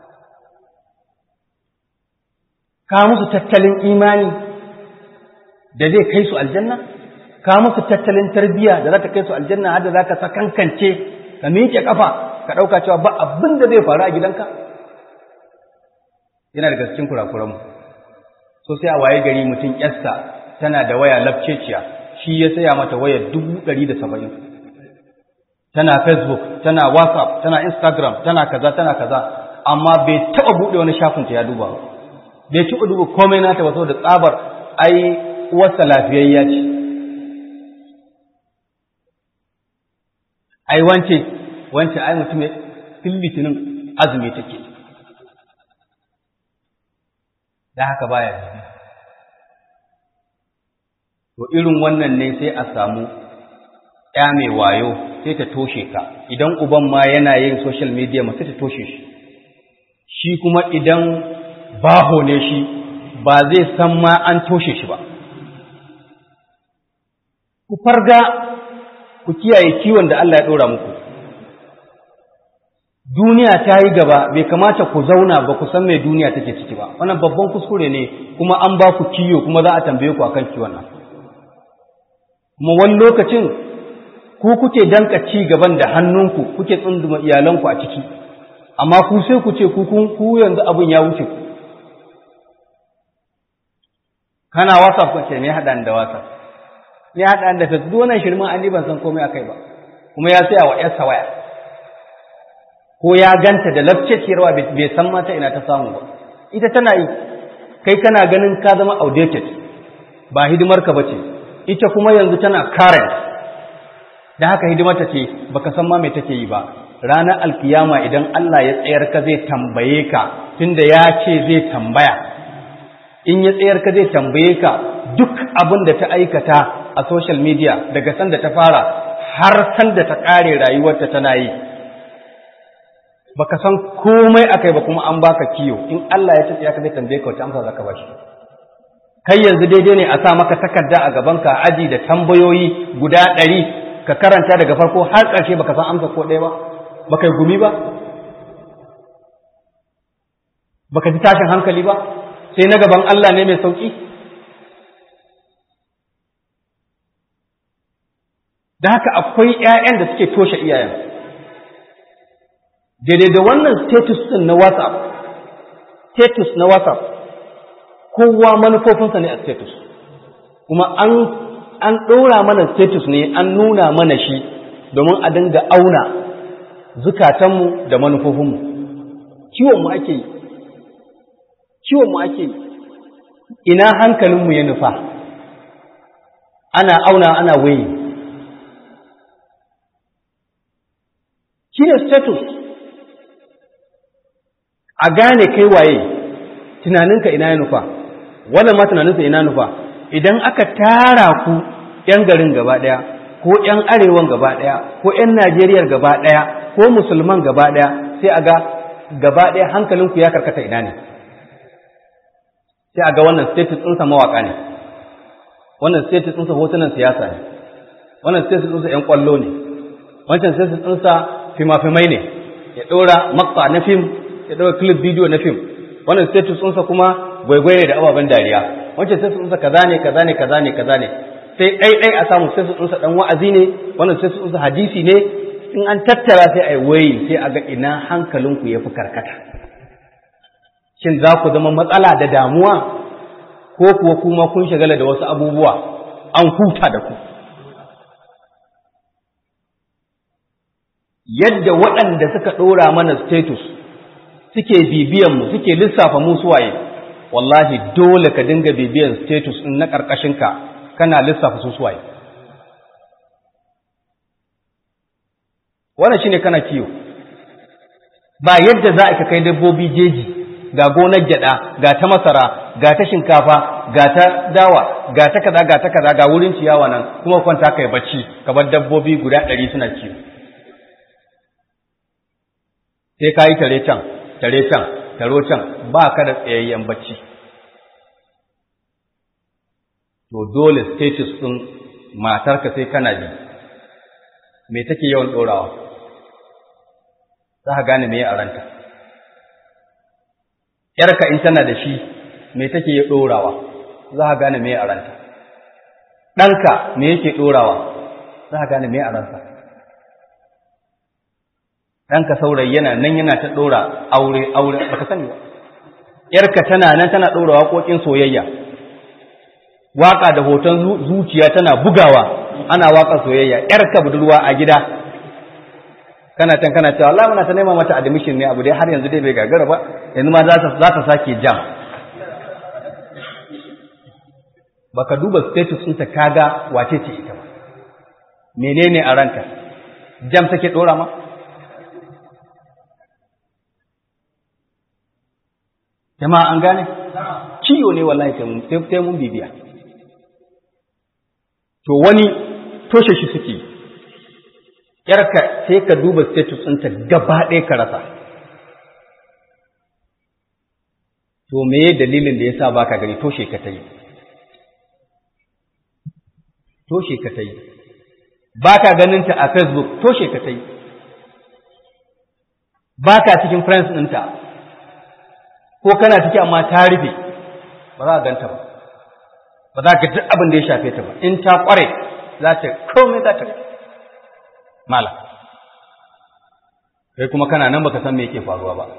ka musu tattalin imani da zai kai su aljanna ka musu tattalin tarbiyya da za ta kai su aljanna har da za ka sakankance ka miƙe kafa ka ɗauka cewa ba abin da zai faru a gidanka yana daga cikin kurakuranmu so sai a waye gari mutum yasta tana da waya lafceciya shi ya saya mata waya dubu ɗari da saba'in tana facebook tana whatsapp tana instagram tana kaza tana kaza amma bai taɓa buɗe wani shafinta ya duba ba bai taɓa duba komai nata ba saboda tsabar ai uwarsa lafiyayya ce ai wance wance ai mutum fil litinin azumi take da haka baya to irin wannan ne sai a samu ya mai wayo sai ta toshe ka idan uban ma yana yin social media ma sai ta toshe shi shi kuma idan baho ne shi ba zai san ma an toshe shi ba ku farga ku kiyaye kiwon da Allah ya ɗora muku duniya ta yi gaba bai kamata ku zauna ba ku san mai duniya take ciki ba wannan babban kuskure ne kuma an ba ku kiyo kuma za a tambaye ku akan kiwon nan kuma wani lokacin ku kuke danka ci gaban da hannunku kuke tsunduma iyalanku a ciki amma ku sai ku ce ku ku yanzu abin ya wuce ku kana whatsapp kace me haɗa da whatsapp ne haɗa da facebook wannan shirman an ban san komai akai ba kuma ya saya wa yarsa waya ko ya ganta da lafceciyarwa bai san mata ina ta samu ba ita tana yi kai kana ganin ka zama outdated ba hidimar ka bace ita kuma yanzu tana current da haka hidimarta ce baka san ma me take yi ba ranar alkiyama idan Allah ya tsayar ka zai tambaye ka tunda ya ce zai tambaya in ya tsayar ka zai tambaye ka duk abin da ta aikata a social media daga sanda ta fara har sanda ta kare rayuwarta tana yi baka san komai akai ba kuma an baka kiyo in Allah ya tsaya ka zai tambaye ka wace amsa zaka bashi kai yanzu daidai ne a sa maka takarda a gaban ka aji da tambayoyi guda ɗari ka karanta daga farko har ƙarshe baka san amsa ko ɗaya ba baka yi gumi ba baka ji tashin hankali ba sai na gaban Allah ne mai sauki da haka akwai ‘ya'yan da suke toshe iyayen daidai da wannan status ɗin na whatsapp status na whatsapp kowa manufofinsa ne a status kuma an an ɗora mana status ne an nuna mana shi domin a dinga auna zukatanmu da manufofinmu kiwonmu ake yi kiwonmu ake yi ina hankalinmu ya nufa ana auna ana waye shi ne status a gane kai waye tunaninka ina ya nufa wannan ma tunaninsa ina nufa idan aka tara ku ‘yan garin gaba ɗaya ko ‘yan arewan gaba ɗaya ko ‘yan najeriyar gaba ɗaya ko musulman gaba ɗaya sai a ga gaba ɗaya hankalinku ya karkata ina ne sai a ga wannan status ɗinsa mawaƙa ne wannan status ɗinsa hotunan siyasa ne wannan status ɗinsa ‘yan ƙwallo ne wancan status ɗinsa fima-fimai ne ya ɗora maksa na fim ya ɗora clip bidiyo na fim wannan status ɗinsa kuma gwaigwaye da ababen dariya wancan status ɗinsa kaza ne kaza ne kaza ne kaza ne sai ɗai ɗai a samu status ɗinsa ɗan wa'azi ne wannan status ɗinsa hadisi ne in an tattara sai a yi wayi sai a ga ina hankalinku ya fi karkata shin za ku zama matsala da damuwa ko kuwa kuma kun shagala da wasu abubuwa an huta da ku yadda waɗanda suka ɗora mana status suke bibiyanmu suke lissafa mu suwaye wallahi dole ka dinga bibiyan status ɗin na ƙarƙashinka kana lissafa su suwaye wannan shine kana kiyo ba yadda za ka kai dabbobi jeji ga gonar gyada ga ta masara ga ta shinkafa ga ta dawa ga ta kaza ga ta kaza ga wurin ciyawa nan kuma kwanta kai bacci kamar dabbobi guda ɗari suna kiwo sai ka yi tare can tare can taro can ba ka da tsayayyen bacci to dole status ɗin matarka sai kana ji me take yawan ɗorawa za ka gane me a ranta ‘yarka in tana da shi me take ya ɗorawa za ka gane me a ranta ɗanka me yake ɗorawa za ka gane me a ransa ɗanka saurayi yana nan yana ta ɗora aure aure ba ka sani ba ‘yarka tana nan tana ɗora waƙoƙin soyayya waƙa da hoton zuciya tana bugawa ana waƙar soyayya ‘yarka budurwa a gida kana can kana cewa Allah muna ta nema mata admission ne abu dai har yanzu dai bai gagara ba yanzu ma za ta sake jam baka duba status ɗinta kaga wace ce ita ba menene a ranka jam take ɗora ma jama'a an gane ciwo ne wallahi sai mun bibiya to wani toshe shi suke yarka sai ka duba status ɗinta gaba ɗaya ka rasa to meye dalilin da yasa baka gani toshe ka ta yi toshe ka ta yi baka ganin ta a facebook toshe ka ta yi baka cikin friends ɗinta ko kana ciki amma ta rufe ba za a ganta ba ba za ka duk abin da ya shafe ta ba in ta kware za ta komai za ta mala kai kuma kana nan baka san me yake faruwa ba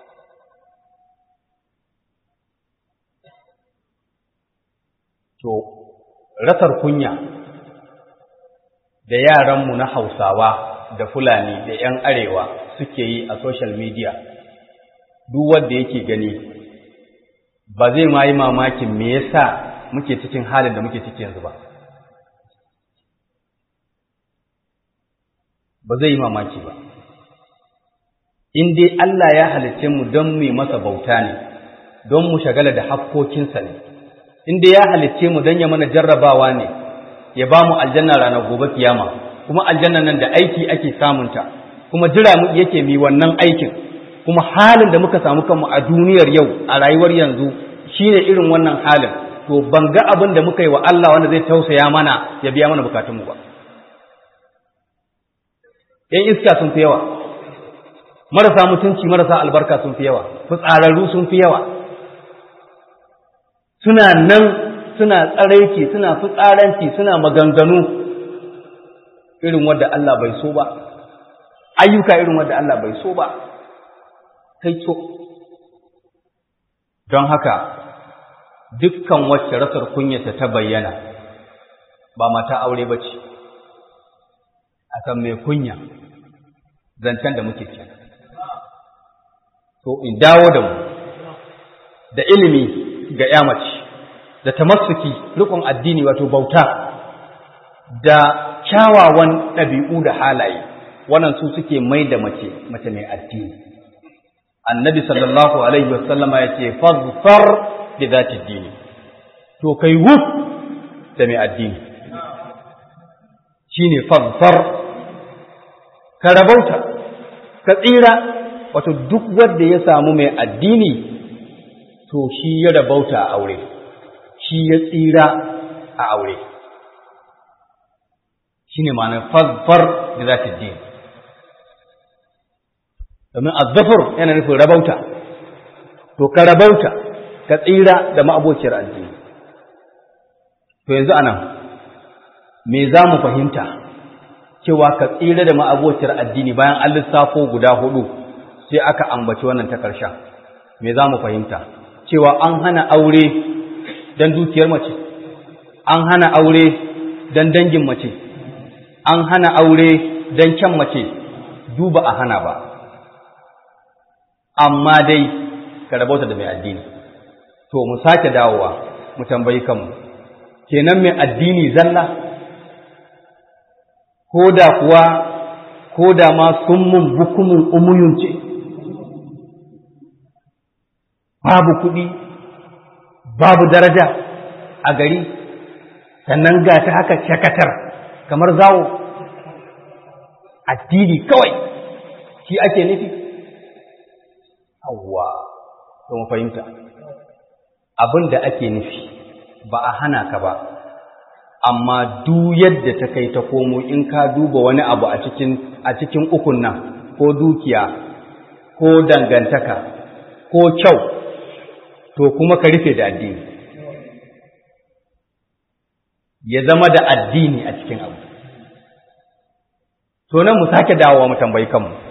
to rasar kunya da yaranmu na hausawa da fulani da 'yan arewa suke yi a social media duk wanda yake gani ba zai ma yi mamakin me yasa muke cikin halin da muke ciki yanzu ba ba zai yi mamaki ba in dai Allah ya halicce mu don mu masa bauta ne don mu shagala da hakkokinsa ne in dai ya halicce mu don ya mana jarrabawa ne ya ba mu aljanna ranar gobe kiyama kuma aljanna nan da aiki ake samunta kuma jira mu yake mi wannan aikin kuma halin da muka samu kanmu a duniyar yau a rayuwar yanzu shine irin wannan halin to ban ga abin da muka yi wa Allah wanda zai tausaya mana ya biya mana bukatunmu ba ‘yan iska sun fi yawa, marasa mutunci marasa albarka sun fi yawa, fitsararru sun fi yawa, suna nan suna tsaraiki suna fitsaranci suna maganganu irin wadda Allah bai so ba, ayyuka irin wadda Allah bai so ba, kai so. Don haka, dukkan wacce rasar kunyata ta bayyana ba mata aure ba ce. a kan mai kunya zancen da muke kenan to in dawo da mu da ilimi ga ya mace da tamassuki rikon addini wato bauta da kyawawan ɗabi'u da halaye wannan su suke mai da mace mace mai addini annabi sallallahu alaihi wasallama ya ce fazfar bi zati dini to kai wuf da mai addini shine fazfar ka rabauta ka tsira wato duk wanda ya samu mai addini to shi ya rabauta a aure shi ya tsira a aure shine ma'anar fazfar da za ta din domin azzafar yana nufin rabauta to ka rabauta ka tsira da ma'abociyar addini to yanzu anan me za mu fahimta cewa ka tsira da ma'abociyar addini bayan an lissafo guda hudu sai aka ambaci wannan ta ƙarshen me za mu fahimta cewa an hana aure don dukiyar mace an hana aure don dangin mace an hana aure don kyan mace duba a hana ba amma dai ka rabauta da mai addini to mu sake dawowa mu tambayi kanmu kenan mai addini zalla ko da kuwa ko da ma summun bukumun umuyun ce babu kuɗi babu daraja a gari sannan ga ta haka shakatar kamar zawo addini kawai shi ake nufi Hauwa, to mu fahimta. Abin da ake nufi ba a hana ka ba, amma duk yadda ta kai ta komo in ka duba wani abu a cikin a cikin ukun nan ko dukiya ko dangantaka ko kyau to kuma ka rufe da addini. Ya zama da addini a cikin abu. To nan mu sake dawowa mu tambayi kanmu.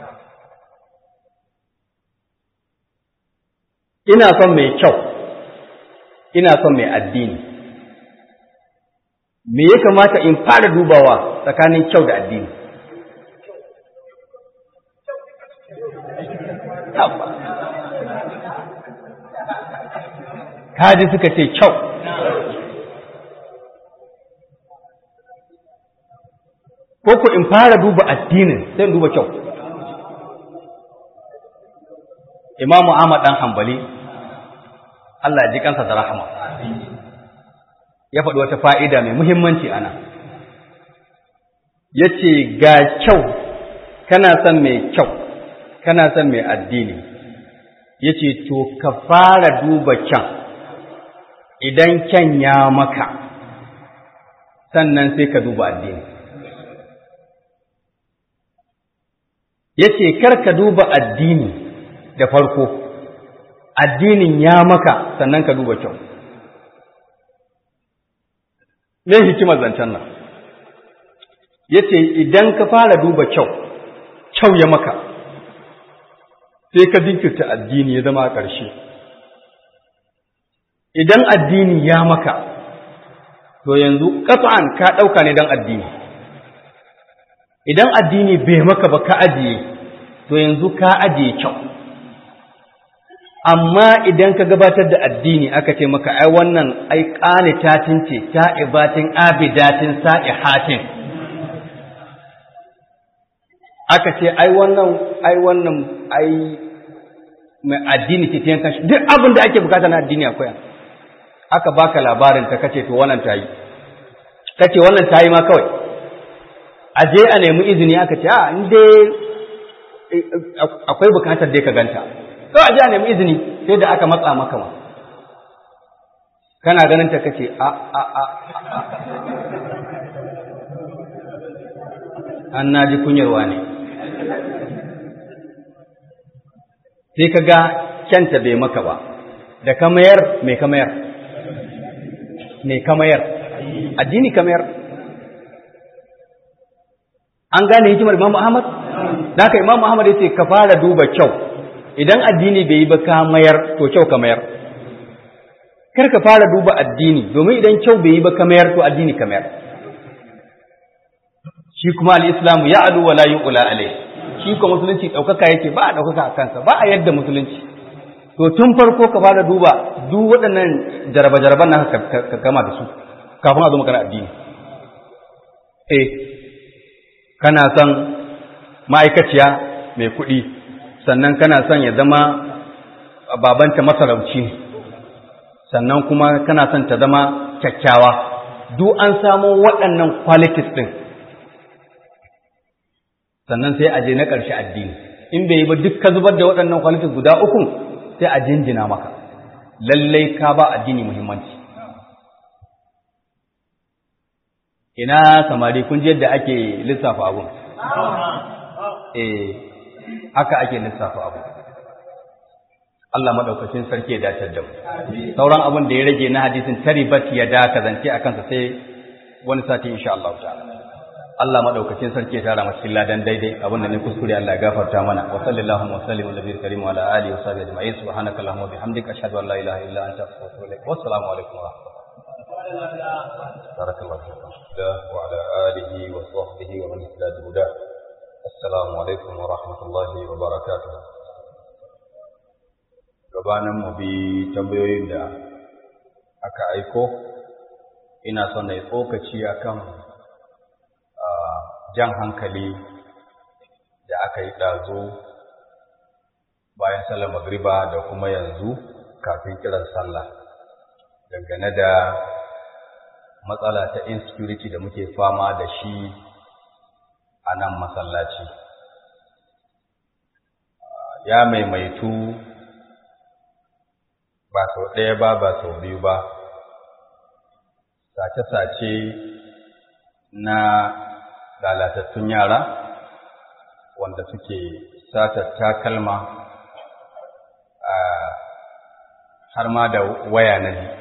ina son mai kyau ina son mai addini me ya kamata in fara dubawa tsakanin kyau da addini kaji suka ce kyau ko ku in fara duba addinin sai in duba kyau imamu ahmad dan hanbali Allah ya ji kansa da rahama ya faɗi wata fa'ida mai muhimmanci ana ya ce ga kyau kana son mai kyau kana son mai addini ya ce to ka fara duba kyan idan kyan ya maka sannan sai ka duba addini ya ce kar ka duba addini da farko addinin ya maka sannan ka duba kyau me hikimar zancen nan ya ce idan ka fara duba kyau kyau ya maka sai ka jinkirta addini ya zama a ƙarshe idan addini ya maka to yanzu ƙasa'an ka ɗauka ne don addini idan addini bai maka ba ka ajiye to yanzu ka ajiye kyau amma idan ka gabatar da addini aka ce maka ai wannan ai qanitatin ce ta'ibatin abidatin sa'ihatin aka ce ai wannan ai wannan ai mai addini ce tiyan kashi duk abin da ake bukata na addini akwai aka baka labarin ta kace to wannan tayi kace wannan tayi ma kawai aje a nemi izini aka ce a in dai akwai bukatar dai ka ganta kawai aje a nemi izini sai da aka matsa maka ma kana ganin ta kace a a a an naji kunyarwa ne sai ka ga kyanta bai maka ba da kamayar mai kamayar mai kamayar addini kamayar an gane hikimar Imam Ahmad da ka Imam Ahmad yace ka fara duba kyau idan addini bai yi ba ka mayar to kyau ka mayar kar ka fara duba addini domin idan kyau bai yi ba ka mayar to addini ka mayar shi kuma al-islamu ya'lu wa la yu'la alayhi shi ko musulunci ɗaukaka yake ba a ɗaukaka a kansa ba a yadda musulunci to tun farko ka fara duba duk waɗannan jaraba-jaraban na ka gama da su kafin a zo magana addini eh kana son ma'aikaciya mai kuɗi sannan kana son ya zama babanta masarauci ne sannan kuma kana son ta zama kyakkyawa duk an samo waɗannan qualities ɗin sannan sai a je na ƙarshe addini in bai yi ba duk ka zubar da waɗannan kwalitin guda uku sai a jinjina maka lallai ka ba addini muhimmanci ina samari kun ji yadda ake lissafa abun eh haka ake lissafa abu Allah madaukakin sarki ya dace da mu sauran abin da ya rage na hadisin taribat ya da ka zance a kansa sai wani sati insha Allah ta'ala Allah madaukakin sarki ya tara mu cikin ladan daidai abin da ne kuskure Allah ya gafarta mana wa sallallahu wa sallim ala nabiyil karim wa ala alihi wa sahbihi ajma'in subhanaka allahumma wa bihamdika ashhadu an la ilaha illa anta astaghfiruka wa atubu ilaik wa assalamu alaikum wa rahmatullahi barakallahu fikum wa ala alihi wa sahbihi wa man ihtada huda assalamu alaikum wa rahmatullahi wa barakatuh gabanin mu bi tambayoyin da aka aiko ina son na yi tsokaci akan jan hankali da aka yi ɗazo bayan sallar magriba da kuma yanzu kafin kiran sallah dangane da matsala ta insecurity da muke fama da shi a nan masallaci ya maimaitu ba sau ɗaya ba ba sau biyu ba sace-sace na lalatattun yara wanda suke satar takalma har ma da waya na ji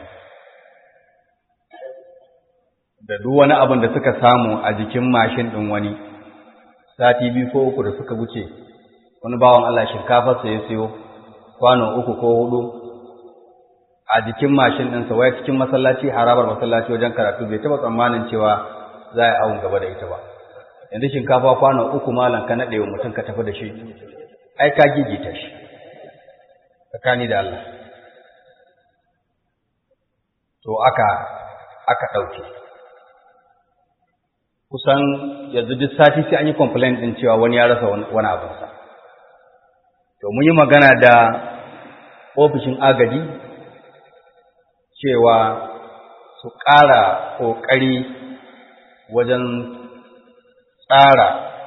da duk wani abin da suka samu a jikin mashin ɗin wani sati biyu ko uku da suka wuce wani bawan Allah shinkafarsa ya siyo kwano uku ko hudu a jikin mashin ɗinsa waya cikin masallaci harabar masallaci wajen karatu bai taɓa tsammanin cewa za a awon gaba da ita ba yanzu shinkafa kwano uku malam ka naɗe wa mutum ka tafi da shi ai ka gigita shi tsakani da Allah to aka aka ɗauke kusan yanzu duk sati sai an yi complaint ɗin cewa wani ya rasa wani abinsa to mun yi magana da ofishin agaji cewa su ƙara ƙoƙari wajen tsara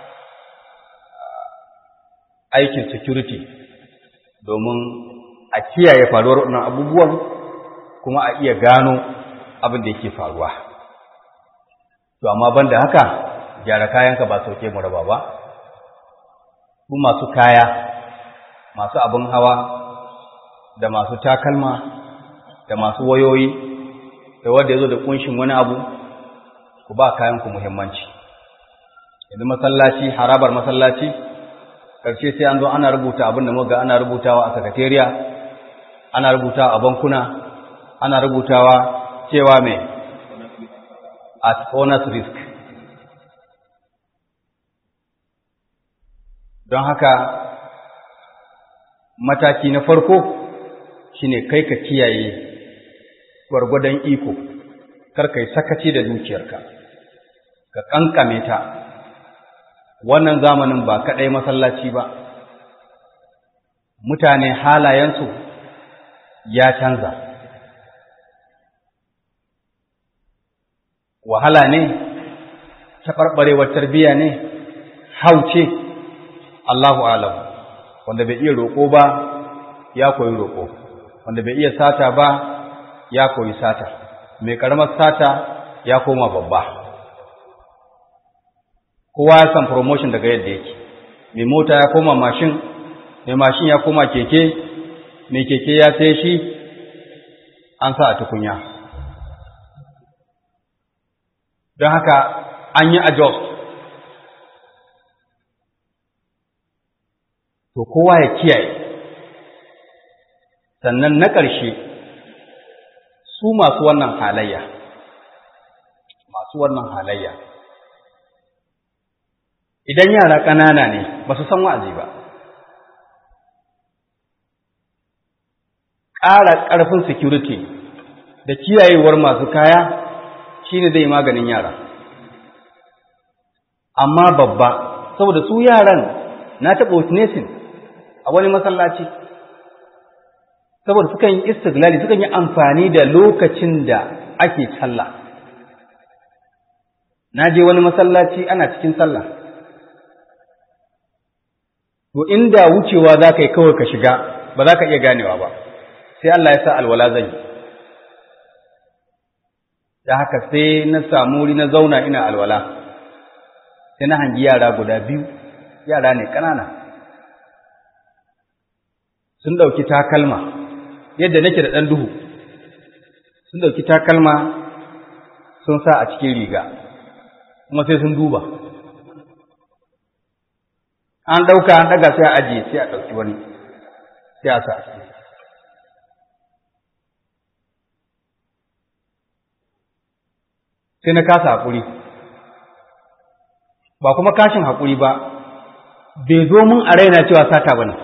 aikin security domin a kiyaye faruwar wannan abubuwan kuma a iya gano abin da yake faruwa to amma banda haka gyara kayanka ba sauke mu raba ba ku masu kaya masu abin hawa da masu takalma da masu wayoyi da wanda ya zo da kunshin wani abu ku ba kayanku muhimmanci yanzu masallaci harabar masallaci ƙarshe sai an zo ana rubuta abin da muga ana rubutawa a sakatariya ana rubutawa a bankuna ana rubutawa cewa mai at owner's risk don haka mataki na farko shine kai ka kiyaye gwargwadon iko kar kai sakaci da dukiyarka ka kankame ta wannan zamanin ba kaɗai masallaci ba mutane halayensu ya canza wahala ne taɓarɓarewar tarbiyya ne hauce Allahu alam wanda bai iya roƙo ba ya koyi roƙo wanda bai iya sata ba ya koyi sata mai ƙaramar sata ya koma babba kowa ya san promotion daga yadda yake mai mota ya koma mashin mai mashin ya koma keke mai keke ya sai shi an sa a tukunya don haka an yi adjust to kowa ya kiyaye sannan na ƙarshe su masu wannan halayya masu wannan halayya idan yara ƙanana ne ba su san wa'azi ba ƙara ƙarfin security da kiyayewar masu kaya shine zai maganin yara amma babba saboda su yaran na taɓa witnessing a wani masallaci saboda sukan yi istiglali sukan yi amfani da lokacin da ake sallah na je wani masallaci ana cikin sallah to inda wucewa za ka yi kawai ka shiga ba za ka iya ganewa ba sai Allah ya sa alwala zan yi da haka sai na samu wuri na zauna ina alwala sai na hangi yara guda biyu yara ne ƙanana sun ɗauki takalma yadda nake da ɗan duhu sun ɗauki takalma sun sa a cikin riga kuma sai sun duba an ɗauka an ɗaga sai a ajiye sai a ɗauki wani sai a sa sai na kasa haƙuri ba kuma kashin haƙuri ba bai zo mun a raina cewa sata ba ne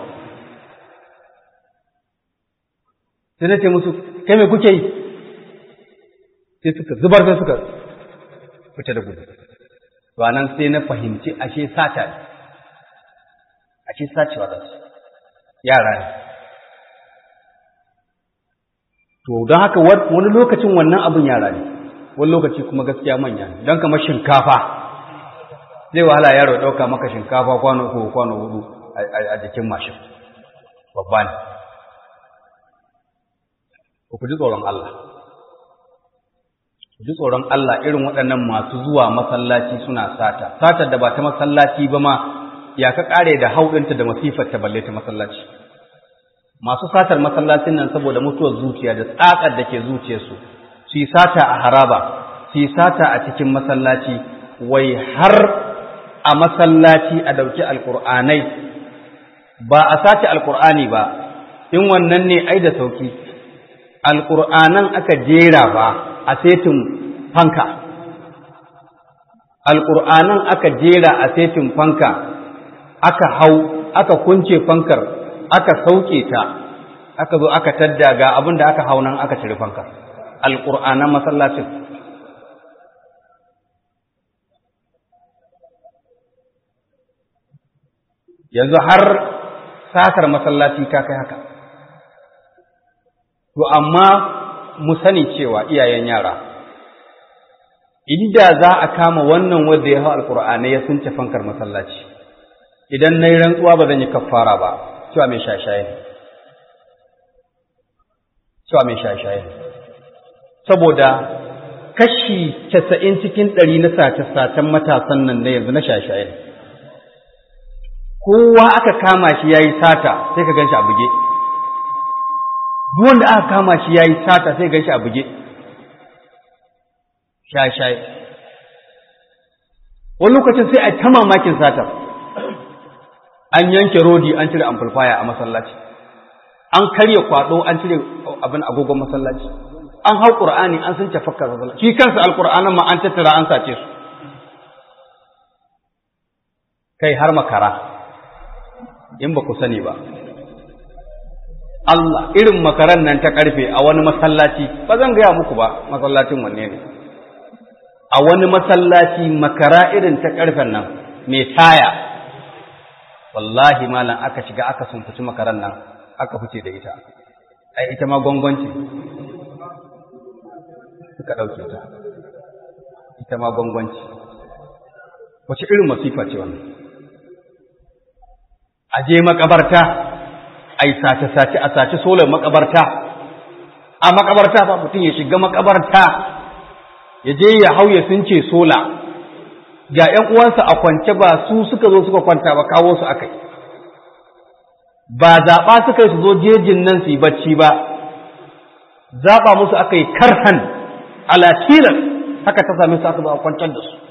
sai na ce musu kai mai kuke yi sai suka zubar sai suka fita da gudu to nan sai na fahimci ashe sata ne ashe sacewa da su yara ne to don haka wani lokacin wannan abin yara ne wani lokaci kuma gaskiya manya ne don kamar shinkafa zai wahala yaro ɗauka maka shinkafa kwano uku kwano hudu a jikin mashin babba ne ku ji tsoron Allah ku ji tsoron Allah irin waɗannan masu zuwa masallaci suna sata satar da ba ta masallaci ba ma ya ka ƙare da hauɗinta da masifar ta balle ta masallaci masu satar masallacin nan saboda mutuwar zuciya da tsakar da ke zuciyarsu su yi sata a haraba su yi sata a cikin masallaci wai har a masallaci a ɗauki alƙur'anai ba a sace alƙur'ani ba in wannan ne ai da sauki alƙur'anan aka jera ba a setin fanka alƙur'anan aka jera a setin fanka aka hau aka kunce fankar aka sauke ta aka zo aka tadda ga abin da aka hau nan aka cire fankar alƙur'anan masallacin yanzu har satar masallaci ta kai haka to amma mu sani cewa iyayen yara inda za a kama wannan wanda ya hau alƙur'ani ya sunce fankar masallaci idan na yi rantsuwa ba zan yi kafara ba cewa mai shashaye ne cewa mai shashaye ne saboda kashi casa'in cikin ɗari na sace-sacen matasan nan na yanzu na shashaye ne kowa aka kama shi ya yi sata sai ka gan shi a buge duk wanda aka kama shi ya yi sata sai gan shi a buge shashaye wani lokacin sai a ta mamakin satar an yanke rodi an cire amplifier a masallaci an karya kwado an cire abin agogon masallaci an hau qur'ani an sun tafakkar masallaci shi kansa alqur'anin ma an tattara an sace su kai har makara in ba ku sani ba Allah irin makaran nan ta karfe a wani masallaci ba zan gaya muku ba masallacin wanne ne a wani masallaci makara irin ta karfen nan mai taya wallahi malam aka shiga aka sumfuci makaran nan aka fice da ita ai ita ma gwangwanci suka ɗauke ta ita ma gwangwanci wace irin masifa ce wannan a je makabarta a yi sace-sace a sace solar makabarta a makabarta ba mutum ya shiga makabarta ya je ya hau ya sunce sola ga ‘yan uwansa a kwance ba su suka zo suka kwanta ba kawo su aka yi ba zaɓa suka yi su zo jejin nan su yi bacci ba zaɓa musu aka yi karhan alatilar haka ta same su aka zo a kwantar da su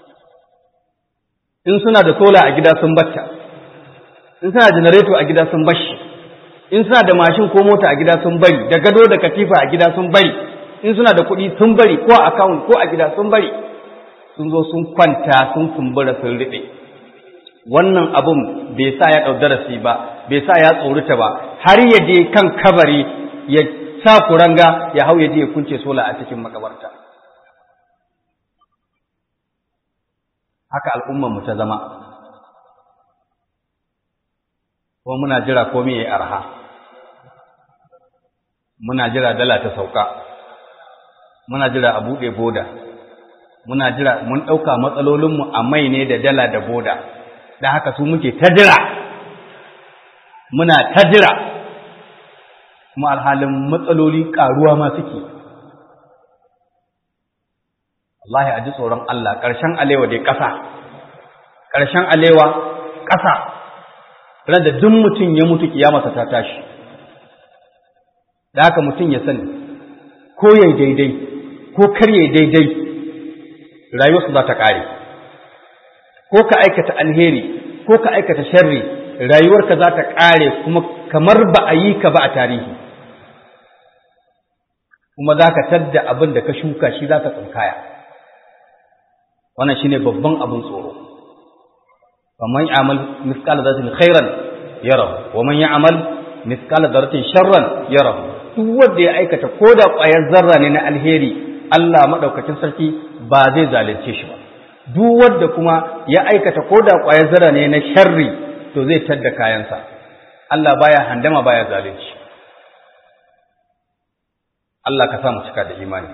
in suna da sola a gida sun bacca in suna da janareto a gida sun bashi in suna da mashin ko mota a gida sun bari da gado da katifa a gida sun bari in suna da kuɗi sun bari ko a akawun ko a gida sun bari sun zo sun kwanta sun kumbura sun riɓe wannan abun bai sa ya ɗau darasi ba bai sa ya tsorita ba har ya je kan kabari ya sa kuranga ya hau ya je ya kunce sola a cikin makabarta haka al'ummar mu ta zama kuma muna jira komai ya arha muna jira dala ta sauka muna jira a buɗe boda muna jira mun ɗauka matsalolinmu a mai ne da dala da boda da haka su muke ta jira muna ta jira kuma alhalin matsaloli ƙaruwa ma suke wallahi a ji tsoron Allah ƙarshen alewa dai ƙasa ƙarshen alewa ƙasa ran da duk mutum ya mutu kiyamarsa ta tashi da haka mutum ya sani ko yayi daidai ko kar yayi daidai rayuwarsu za ta ƙare ko ka aikata alheri ko ka aikata sharri rayuwarka za ta ƙare kuma kamar ba a yi ka ba a tarihi kuma za ka tadda abin da ka shuka shi za ka tsinkaya wannan shine babban abin tsoro faman ya'mal mithqala dharratin khairan yarahu wa man ya'mal mithqala dharratin sharran yarahu duk wanda ya aikata ko da ƙwayar zarra ne na alheri Allah madaukakin sarki ba zai zalunce shi ba duk wanda kuma ya aikata ko da ƙwayar zarra ne na sharri to zai tadda kayansa Allah baya handama baya zalunci Allah ka sa mu cika da imani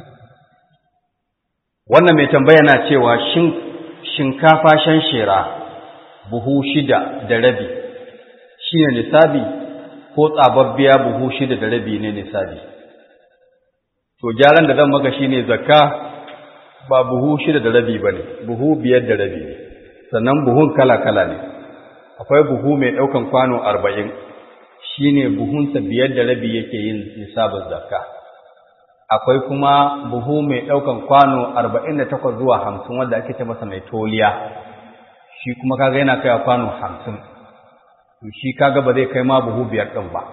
wannan mai tambaya na cewa shin shinkafa shan shera buhu shida da rabi shine nisabi ko tsababbiya buhu shida da rabi ne nisabi to gyaran da zan maka shine zakka ba buhu shida da rabi bane buhu biyar da rabi ne sannan buhun kala kala ne akwai buhu mai daukan kwano arba'in shine buhunsa biyar da rabi yake yin nisabin zakka akwai kuma buhu mai ɗaukan kwano arba'in da takwas zuwa hamsin wanda ake ce masa mai toliya shi kuma kaga yana kai kwano hamsin to shi kaga ba zai kai ma buhu biyar ɗin ba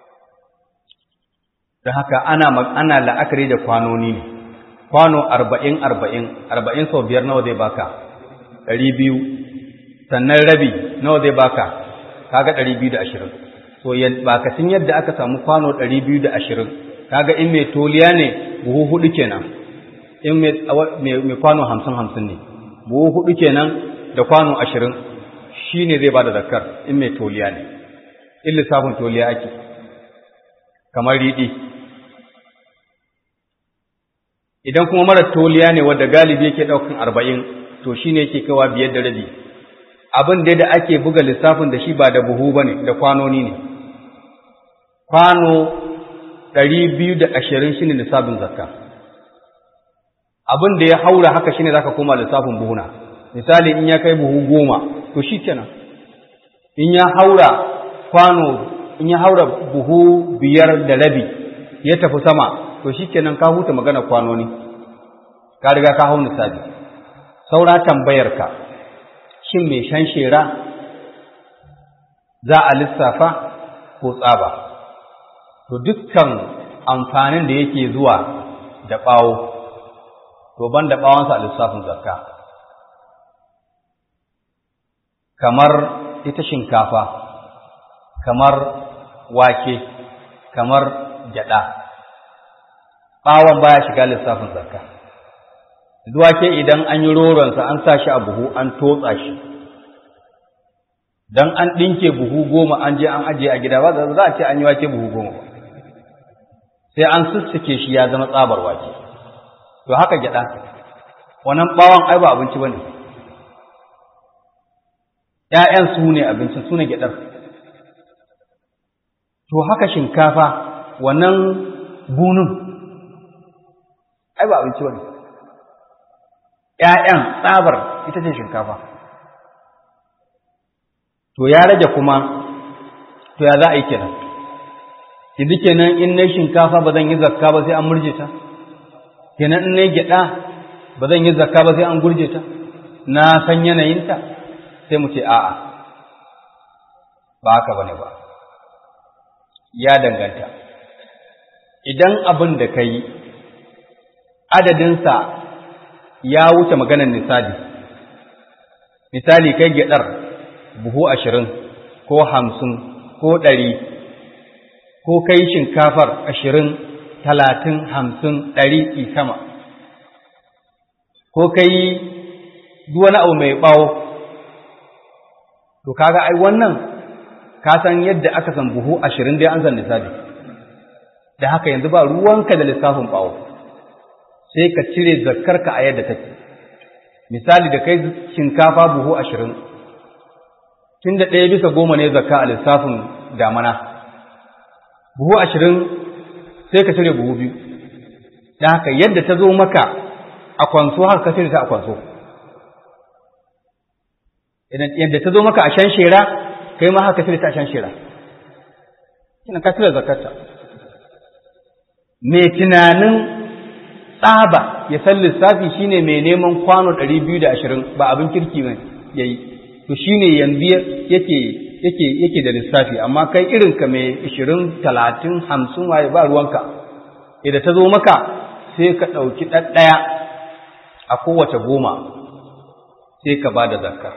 don haka ana ana la'akari da kwanoni ne kwano arba'in arba'in arba'in sau biyar nawa zai baka ɗari biyu sannan rabi nawa zai baka kaga ɗari biyu da ashirin so bakacin yadda aka samu kwano ɗari biyu da ashirin kaga in mai toliya ne buhu hudu kenan in mai kwano hamsin hamsin ne buhu hudu kenan da kwano ashirin shi ne zai ba da zakar in mai toliya ne in lissafin toliya ake kamar riɗi idan kuma mara toliya ne wadda galibi yake ɗaukan arba'in to shi ne yake kawa biyar da rabi abin da ake buga lissafin da shi ba da buhu ba ne da kwanoni ne kwano ɗari biyu da ashirin shi ne lissafin zakka abin da ya haura haka shi ne za ka koma lissafin buhuna misali in ya kai buhu goma to shi kenan in ya haura kwano in ya haura buhu biyar da rabi ya tafi sama to shi kenan ka huta magana kwanoni ka riga ka hau nisabi saura tambayarka shin mai shan shera za a lissafa ko tsaba to dukkan amfanin da yake zuwa da ɓawo to ban da ɓawonsa a lissafin zakka kamar ita shinkafa kamar wake kamar gyaɗa ɓawon baya shiga lissafin zakka wake idan an yi roronsa an sa shi a buhu an totsa shi don an ɗinke buhu goma an je an ajiye a gida ba za a ce an yi wake buhu goma ba sai an sussuke shi ya zama tsabar wake to haka gyada wannan bawon ai ba abinci bane ƴaƴan su ne abincin su ne gyadar to haka shinkafa wannan bunun ai ba abinci bane ƴaƴan tsabar ita ce shinkafa to ya rage kuma to ya za a yi kenan yanzu kenan in na shinkafa ba zan yi zakka ba sai an murje ta kenan in na gyaɗa ba zan yi zakka ba sai an gurje ta na san yanayinta sai mu ce a'a ba haka bane ba ya danganta idan abin da ka yi adadinsa ya wuce maganar misali misali kai gyaɗar buhu ashirin ko hamsin ko ɗari ko kai shinkafar ashirin talatin hamsin ɗari ki sama ko kai wani abu mai ɓawo to kaga ai wannan ka san yadda aka san buhu ashirin dai an san lissafi da haka yanzu ba ruwanka da lissafin ɓawo sai ka cire zakkarka a yadda take misali da kai shinkafa buhu ashirin tun da ɗaya bisa goma ne zakka a lissafin damana buhu ashirin sai ka cire buhu biyu da haka yadda ta zo maka a kwanso haka ka cire ta a kwanso yadda ta zo maka a shan shera kai ma haka cire ta a shan shera ina ka cire zakarta mai tunanin tsaba ya san lissafi shine mai neman kwano ɗari biyu da ashirin ba abin kirki ba yayi to shine yanzu yake yake yake da lissafi amma kai irin ka mai 20 30 50 waye ba ruwanka idan ta zo maka sai ka ɗauki ɗaɗɗaya a kowace goma sai ka ba da zakka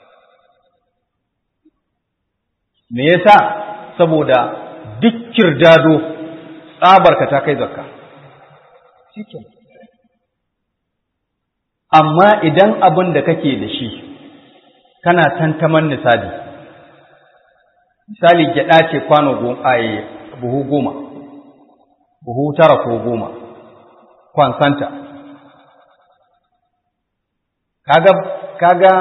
me yasa saboda duk kirdado tsabarka ta kai zakka amma idan abin da kake da shi kana tantaman nisabi misali gyaɗa ce kwano buhu goma buhu tara ko goma kwansanta kaga kaga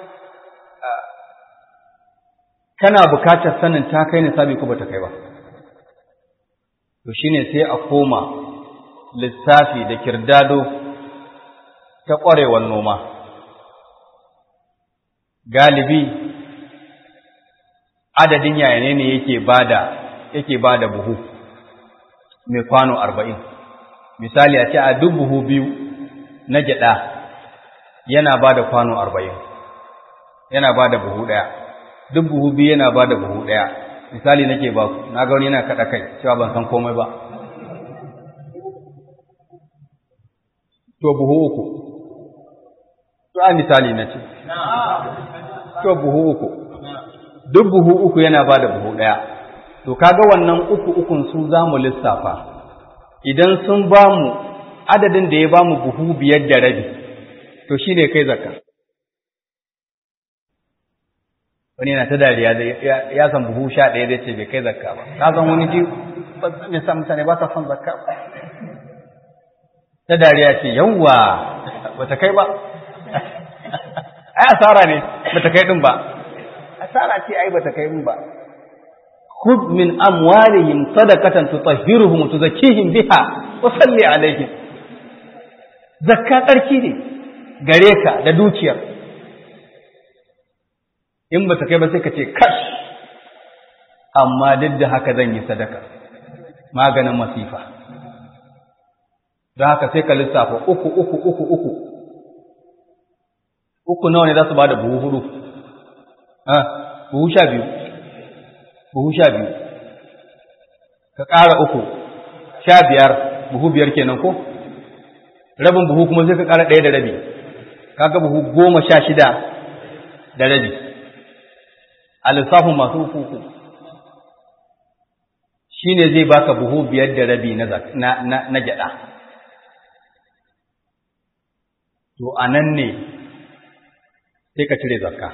kana bukatar sanin ta kai nisabi ko bata kai ba to shine sai a koma lissafi da kirdado ta ƙwarewar noma galibi adadin yayane ne yake bada yake bada buhu mai kwano arba'in misali a ce a duk buhu biyu na gyaɗa yana ba da kwano arba'in yana ba da buhu ɗaya duk buhu biyu yana ba da buhu ɗaya misali nake ba ku na ga wani yana kaɗa kai cewa ban san komai ba to buhu uku to a misali na ce to buhu uku duk buhu uku yana ba da buhu ɗaya to kaga wannan uku ukun su za mu lissafa idan sun ba mu adadin da ya ba mu buhu biyar da rabi to shi ne kai zakka wani yana ta dariya ya san buhu sha ɗaya zai ce bai kai zakka ba ka san wani ji me sa mutane ba sa son zakka ba ta dariya ce yawwa bata kai ba ai asara ne bata kai din ba asara ce ai bata kai din ba خذ من أموالهم صدقة تطهرهم وتزكيهم بها وصل عليهم zakka tsarki ne gare ka da dukiyar in ba ta kai ba sai ka ce kash amma duk da haka zan yi sadaka maganin masifa don haka sai ka lissafa uku uku uku uku uku nawa ne za su ba da buhu hudu buhu sha biyu buhu sha biyu ka ƙara uku sha biyar buhu biyar kenan ko rabin buhu kuma sai ka ƙara ɗaya da rabi kaga buhu goma sha shida da rabi a lissafin masu uku shi ne zai baka buhu biyar da rabi na gyaɗa to a nan ne sai ka cire zakka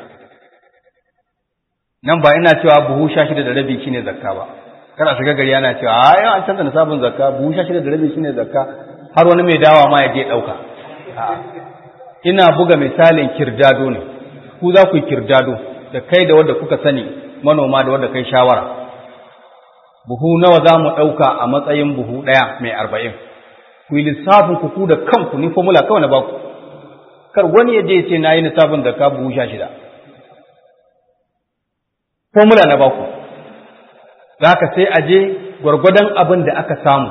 nan ba ina cewa buhu sha shida da rabi shine zakka ba kana shiga gari ana cewa a yau an canza nisabin zakka buhu sha shida da rabi shine zakka har wani mai dawa ma ya je ɗauka ina buga misalin kirdado ne ku za ku yi kirdado da kai da wadda kuka sani manoma da wadda kai shawara buhu nawa za mu ɗauka a matsayin buhu ɗaya mai arba'in ku yi lissafin ku da kanku ni formula kawai na baku kar wani ya je ce na yi lissafin da ka buhu sha shida formula na baku za ka sai a je gwargwadon abin da aka samu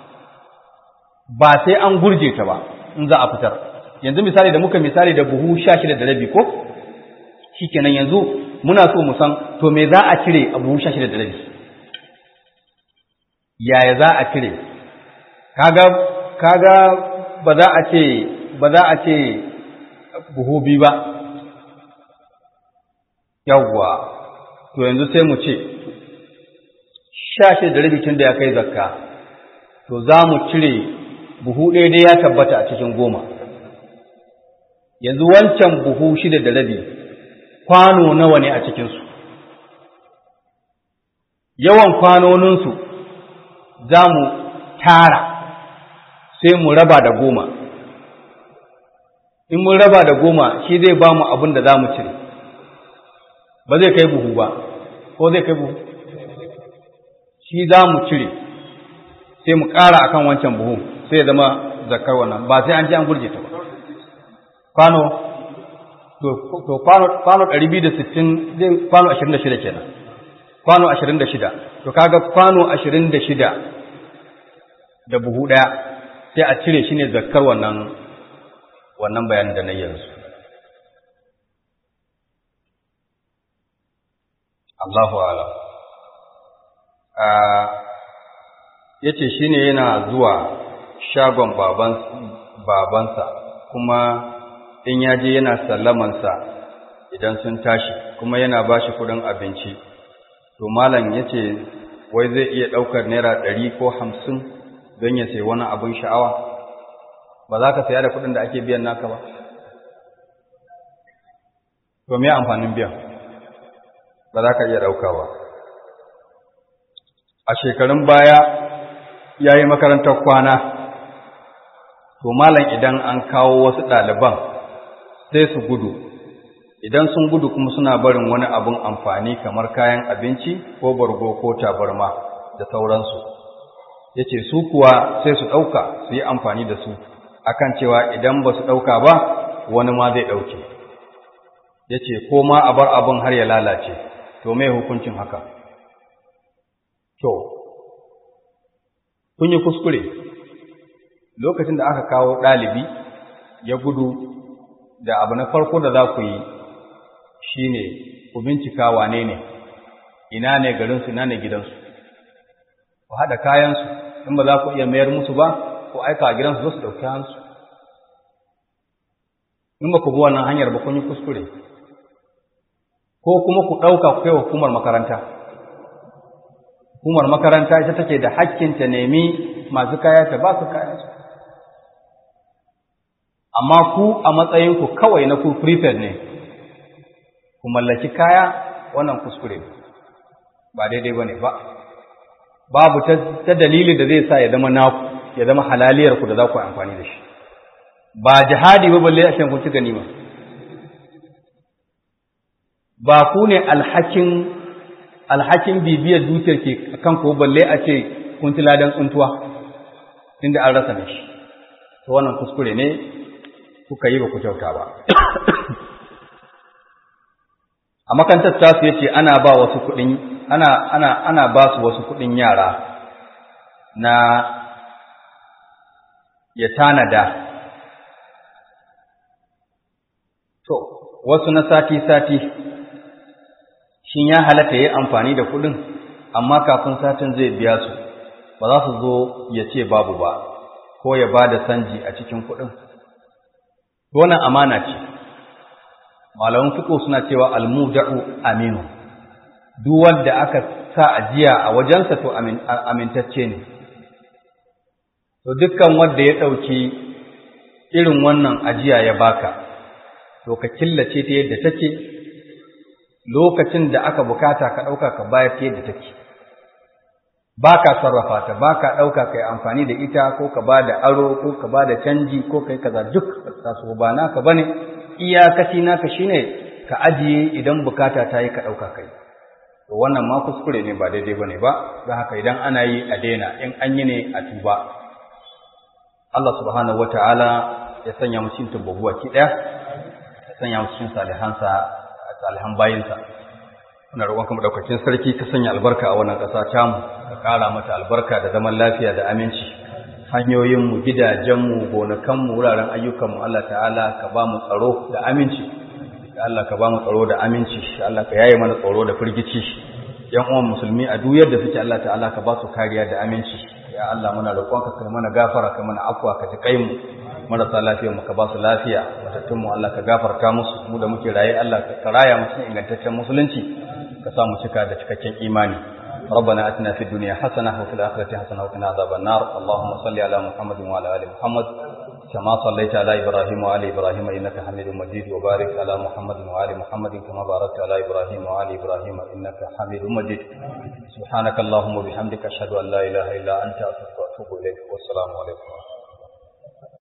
ba sai an gurje ta ba in za a fitar yanzu misali da muka misali da buhu sha shida da rabi ko shikenan yanzu muna so mu san to me za a cire a buhu sha shida da rabi yaya za a cire kaga kaga ba za a ce ba za a ce buhu biyu ba yawwa to yanzu sai mu ce sha shida da rabi tun da ya kai zakka to za mu cire buhu ɗaya dai ya tabbata a cikin goma yanzu wancan buhu shida da rabi kwano nawa ne a cikinsu yawan kwanoninsu za mu tara sai mu raba da goma in mun raba da goma shi zai ba mu abin da za mu cire ba zai kai buhu ba ko zai kai buhu shi za mu cire sai mu ƙara akan wancan buhu sai ya zama zakar wannan ba sai an ji an gurje ta ba kwano to kwano kwano 260 zai kwano 26 kenan kwano 26 to kaga kwano 26 da buhu daya sai a cire shi ne zakkar wannan wannan bayanin da na yanzu Allahu ala ya ce shi ne yana zuwa shagon babansa kuma in ya je yana sallamansa idan sun tashi kuma yana ba shi kudin abinci to malam ya ce wai zai iya ɗaukar naira ɗari ko hamsin don ya sai wani abin sha'awa ba za ka saya da kudin da ake biyan naka ba to me amfanin biyan ba za ka iya ɗauka ba a shekarun baya ya yi makarantar kwana to malam idan an kawo wasu ɗaliban sai su gudu idan sun gudu kuma suna barin wani abin amfani kamar kayan abinci ko bargo ko tabarma da sauransu ya ce su kuwa sai su ɗauka su yi amfani da su akan cewa idan ba su ɗauka ba wani ma zai ɗauke ya ce ko ma a bar abin har ya lalace to mai hukuncin haka to kun yi kuskure lokacin da aka kawo ɗalibi ya gudu da abu na farko da za ku yi shi ne ku bincika wane ne ina ne garinsu ina ne gidansu ku haɗa kayansu in ba za ku iya mayar musu ba ku aika a gidansu zo su ɗauki hansu in ba ku bi wannan hanyar ba kun yi kuskure ko kuma ku ɗauka ku kai wa hukumar makaranta hukumar makaranta ita take da hakkin ta nemi masu kaya ta ba su kayansu amma ku a matsayinku kawai na ku prepaid ne ku mallaki kaya wannan kuskure ba daidai ba ne ba babu ta dalilin da zai sa ya zama naku ya zama halaliyar ku da za ku yi amfani da shi ba jihadi ba balle a kun ci ganima ba ku ne alhakin alhakin bibiyar dukiyar ke kan ko balle a ce kun ci ladan tsuntuwa inda an rasa shi to wannan kuskure ne kuka yi ba ku kyauta ba a makantar tasu yace ana ba wasu kuɗin ana ana ana ba su wasu kuɗin yara na ya tanada to wasu na sati sati shin ya halatta yi amfani da kuɗin amma kafin satin zai biya su ba za su zo ya ce babu ba ko ya ba da sanji a cikin kuɗin wannan amana ce malaman fiqh suna cewa almuda'u aminu duk wanda aka sa ajiya a wajensa to amintacce ne to dukkan wanda ya ɗauki irin wannan ajiya ya baka to ka killace ta yadda take lokacin da aka bukata ka ɗauka ka bayar ta yadda take ba ka sarrafa ta ba ka ɗauka ka yi amfani da ita ko ka ba da aro ko ka ba da canji ko ka yi kaza duk taso ba naka ba ne iyakaci naka shi ne ka ajiye idan bukata ta yi ka ɗauka kai to wannan ma kuskure ne ba daidai ba ne ba don haka idan ana yi a daina in an yi ne a tuba Allah subhanahu wa ta'ala ya sanya mu cikin tabbabu ki ɗaya ya sanya mu cikin salihansa salihan bayinsa muna roƙon kuma ɗaukacin sarki ka sanya albarka a wannan ƙasa tamu ka ƙara mata albarka da zaman lafiya da aminci hanyoyinmu gidajenmu gonakanmu wuraren ayyukanmu Allah ta'ala ka ba mu tsaro da aminci ya Allah ka ba mu tsaro da aminci ya Allah ka yaye mana tsaro da firgici yan uwan musulmi a duk yadda suke Allah ta'ala ka ba su kariya da aminci ya Allah muna roƙon ka kai mana gafara ka mana afwa ka ji kai mu marasa lafiyar mu ka ba su lafiya matattun mu Allah ka gafarta musu mu da muke raye Allah ka raya mu cikin ingantaccen musulunci ka sa mu cika da cikakken imani ربنا اتنا في الدنيا حسنه وفي الاخره حسنه وقنا عذاب النار اللهم صل على محمد وعلى ال محمد كما صليت على ابراهيم وعلى ابراهيم انك حميد مجيد وبارك على محمد وعلى محمد كما باركت على ابراهيم وعلى ابراهيم انك حميد مجيد سبحانك اللهم وبحمدك اشهد ان لا اله الا انت استغفرك واتوب اليك والسلام عليكم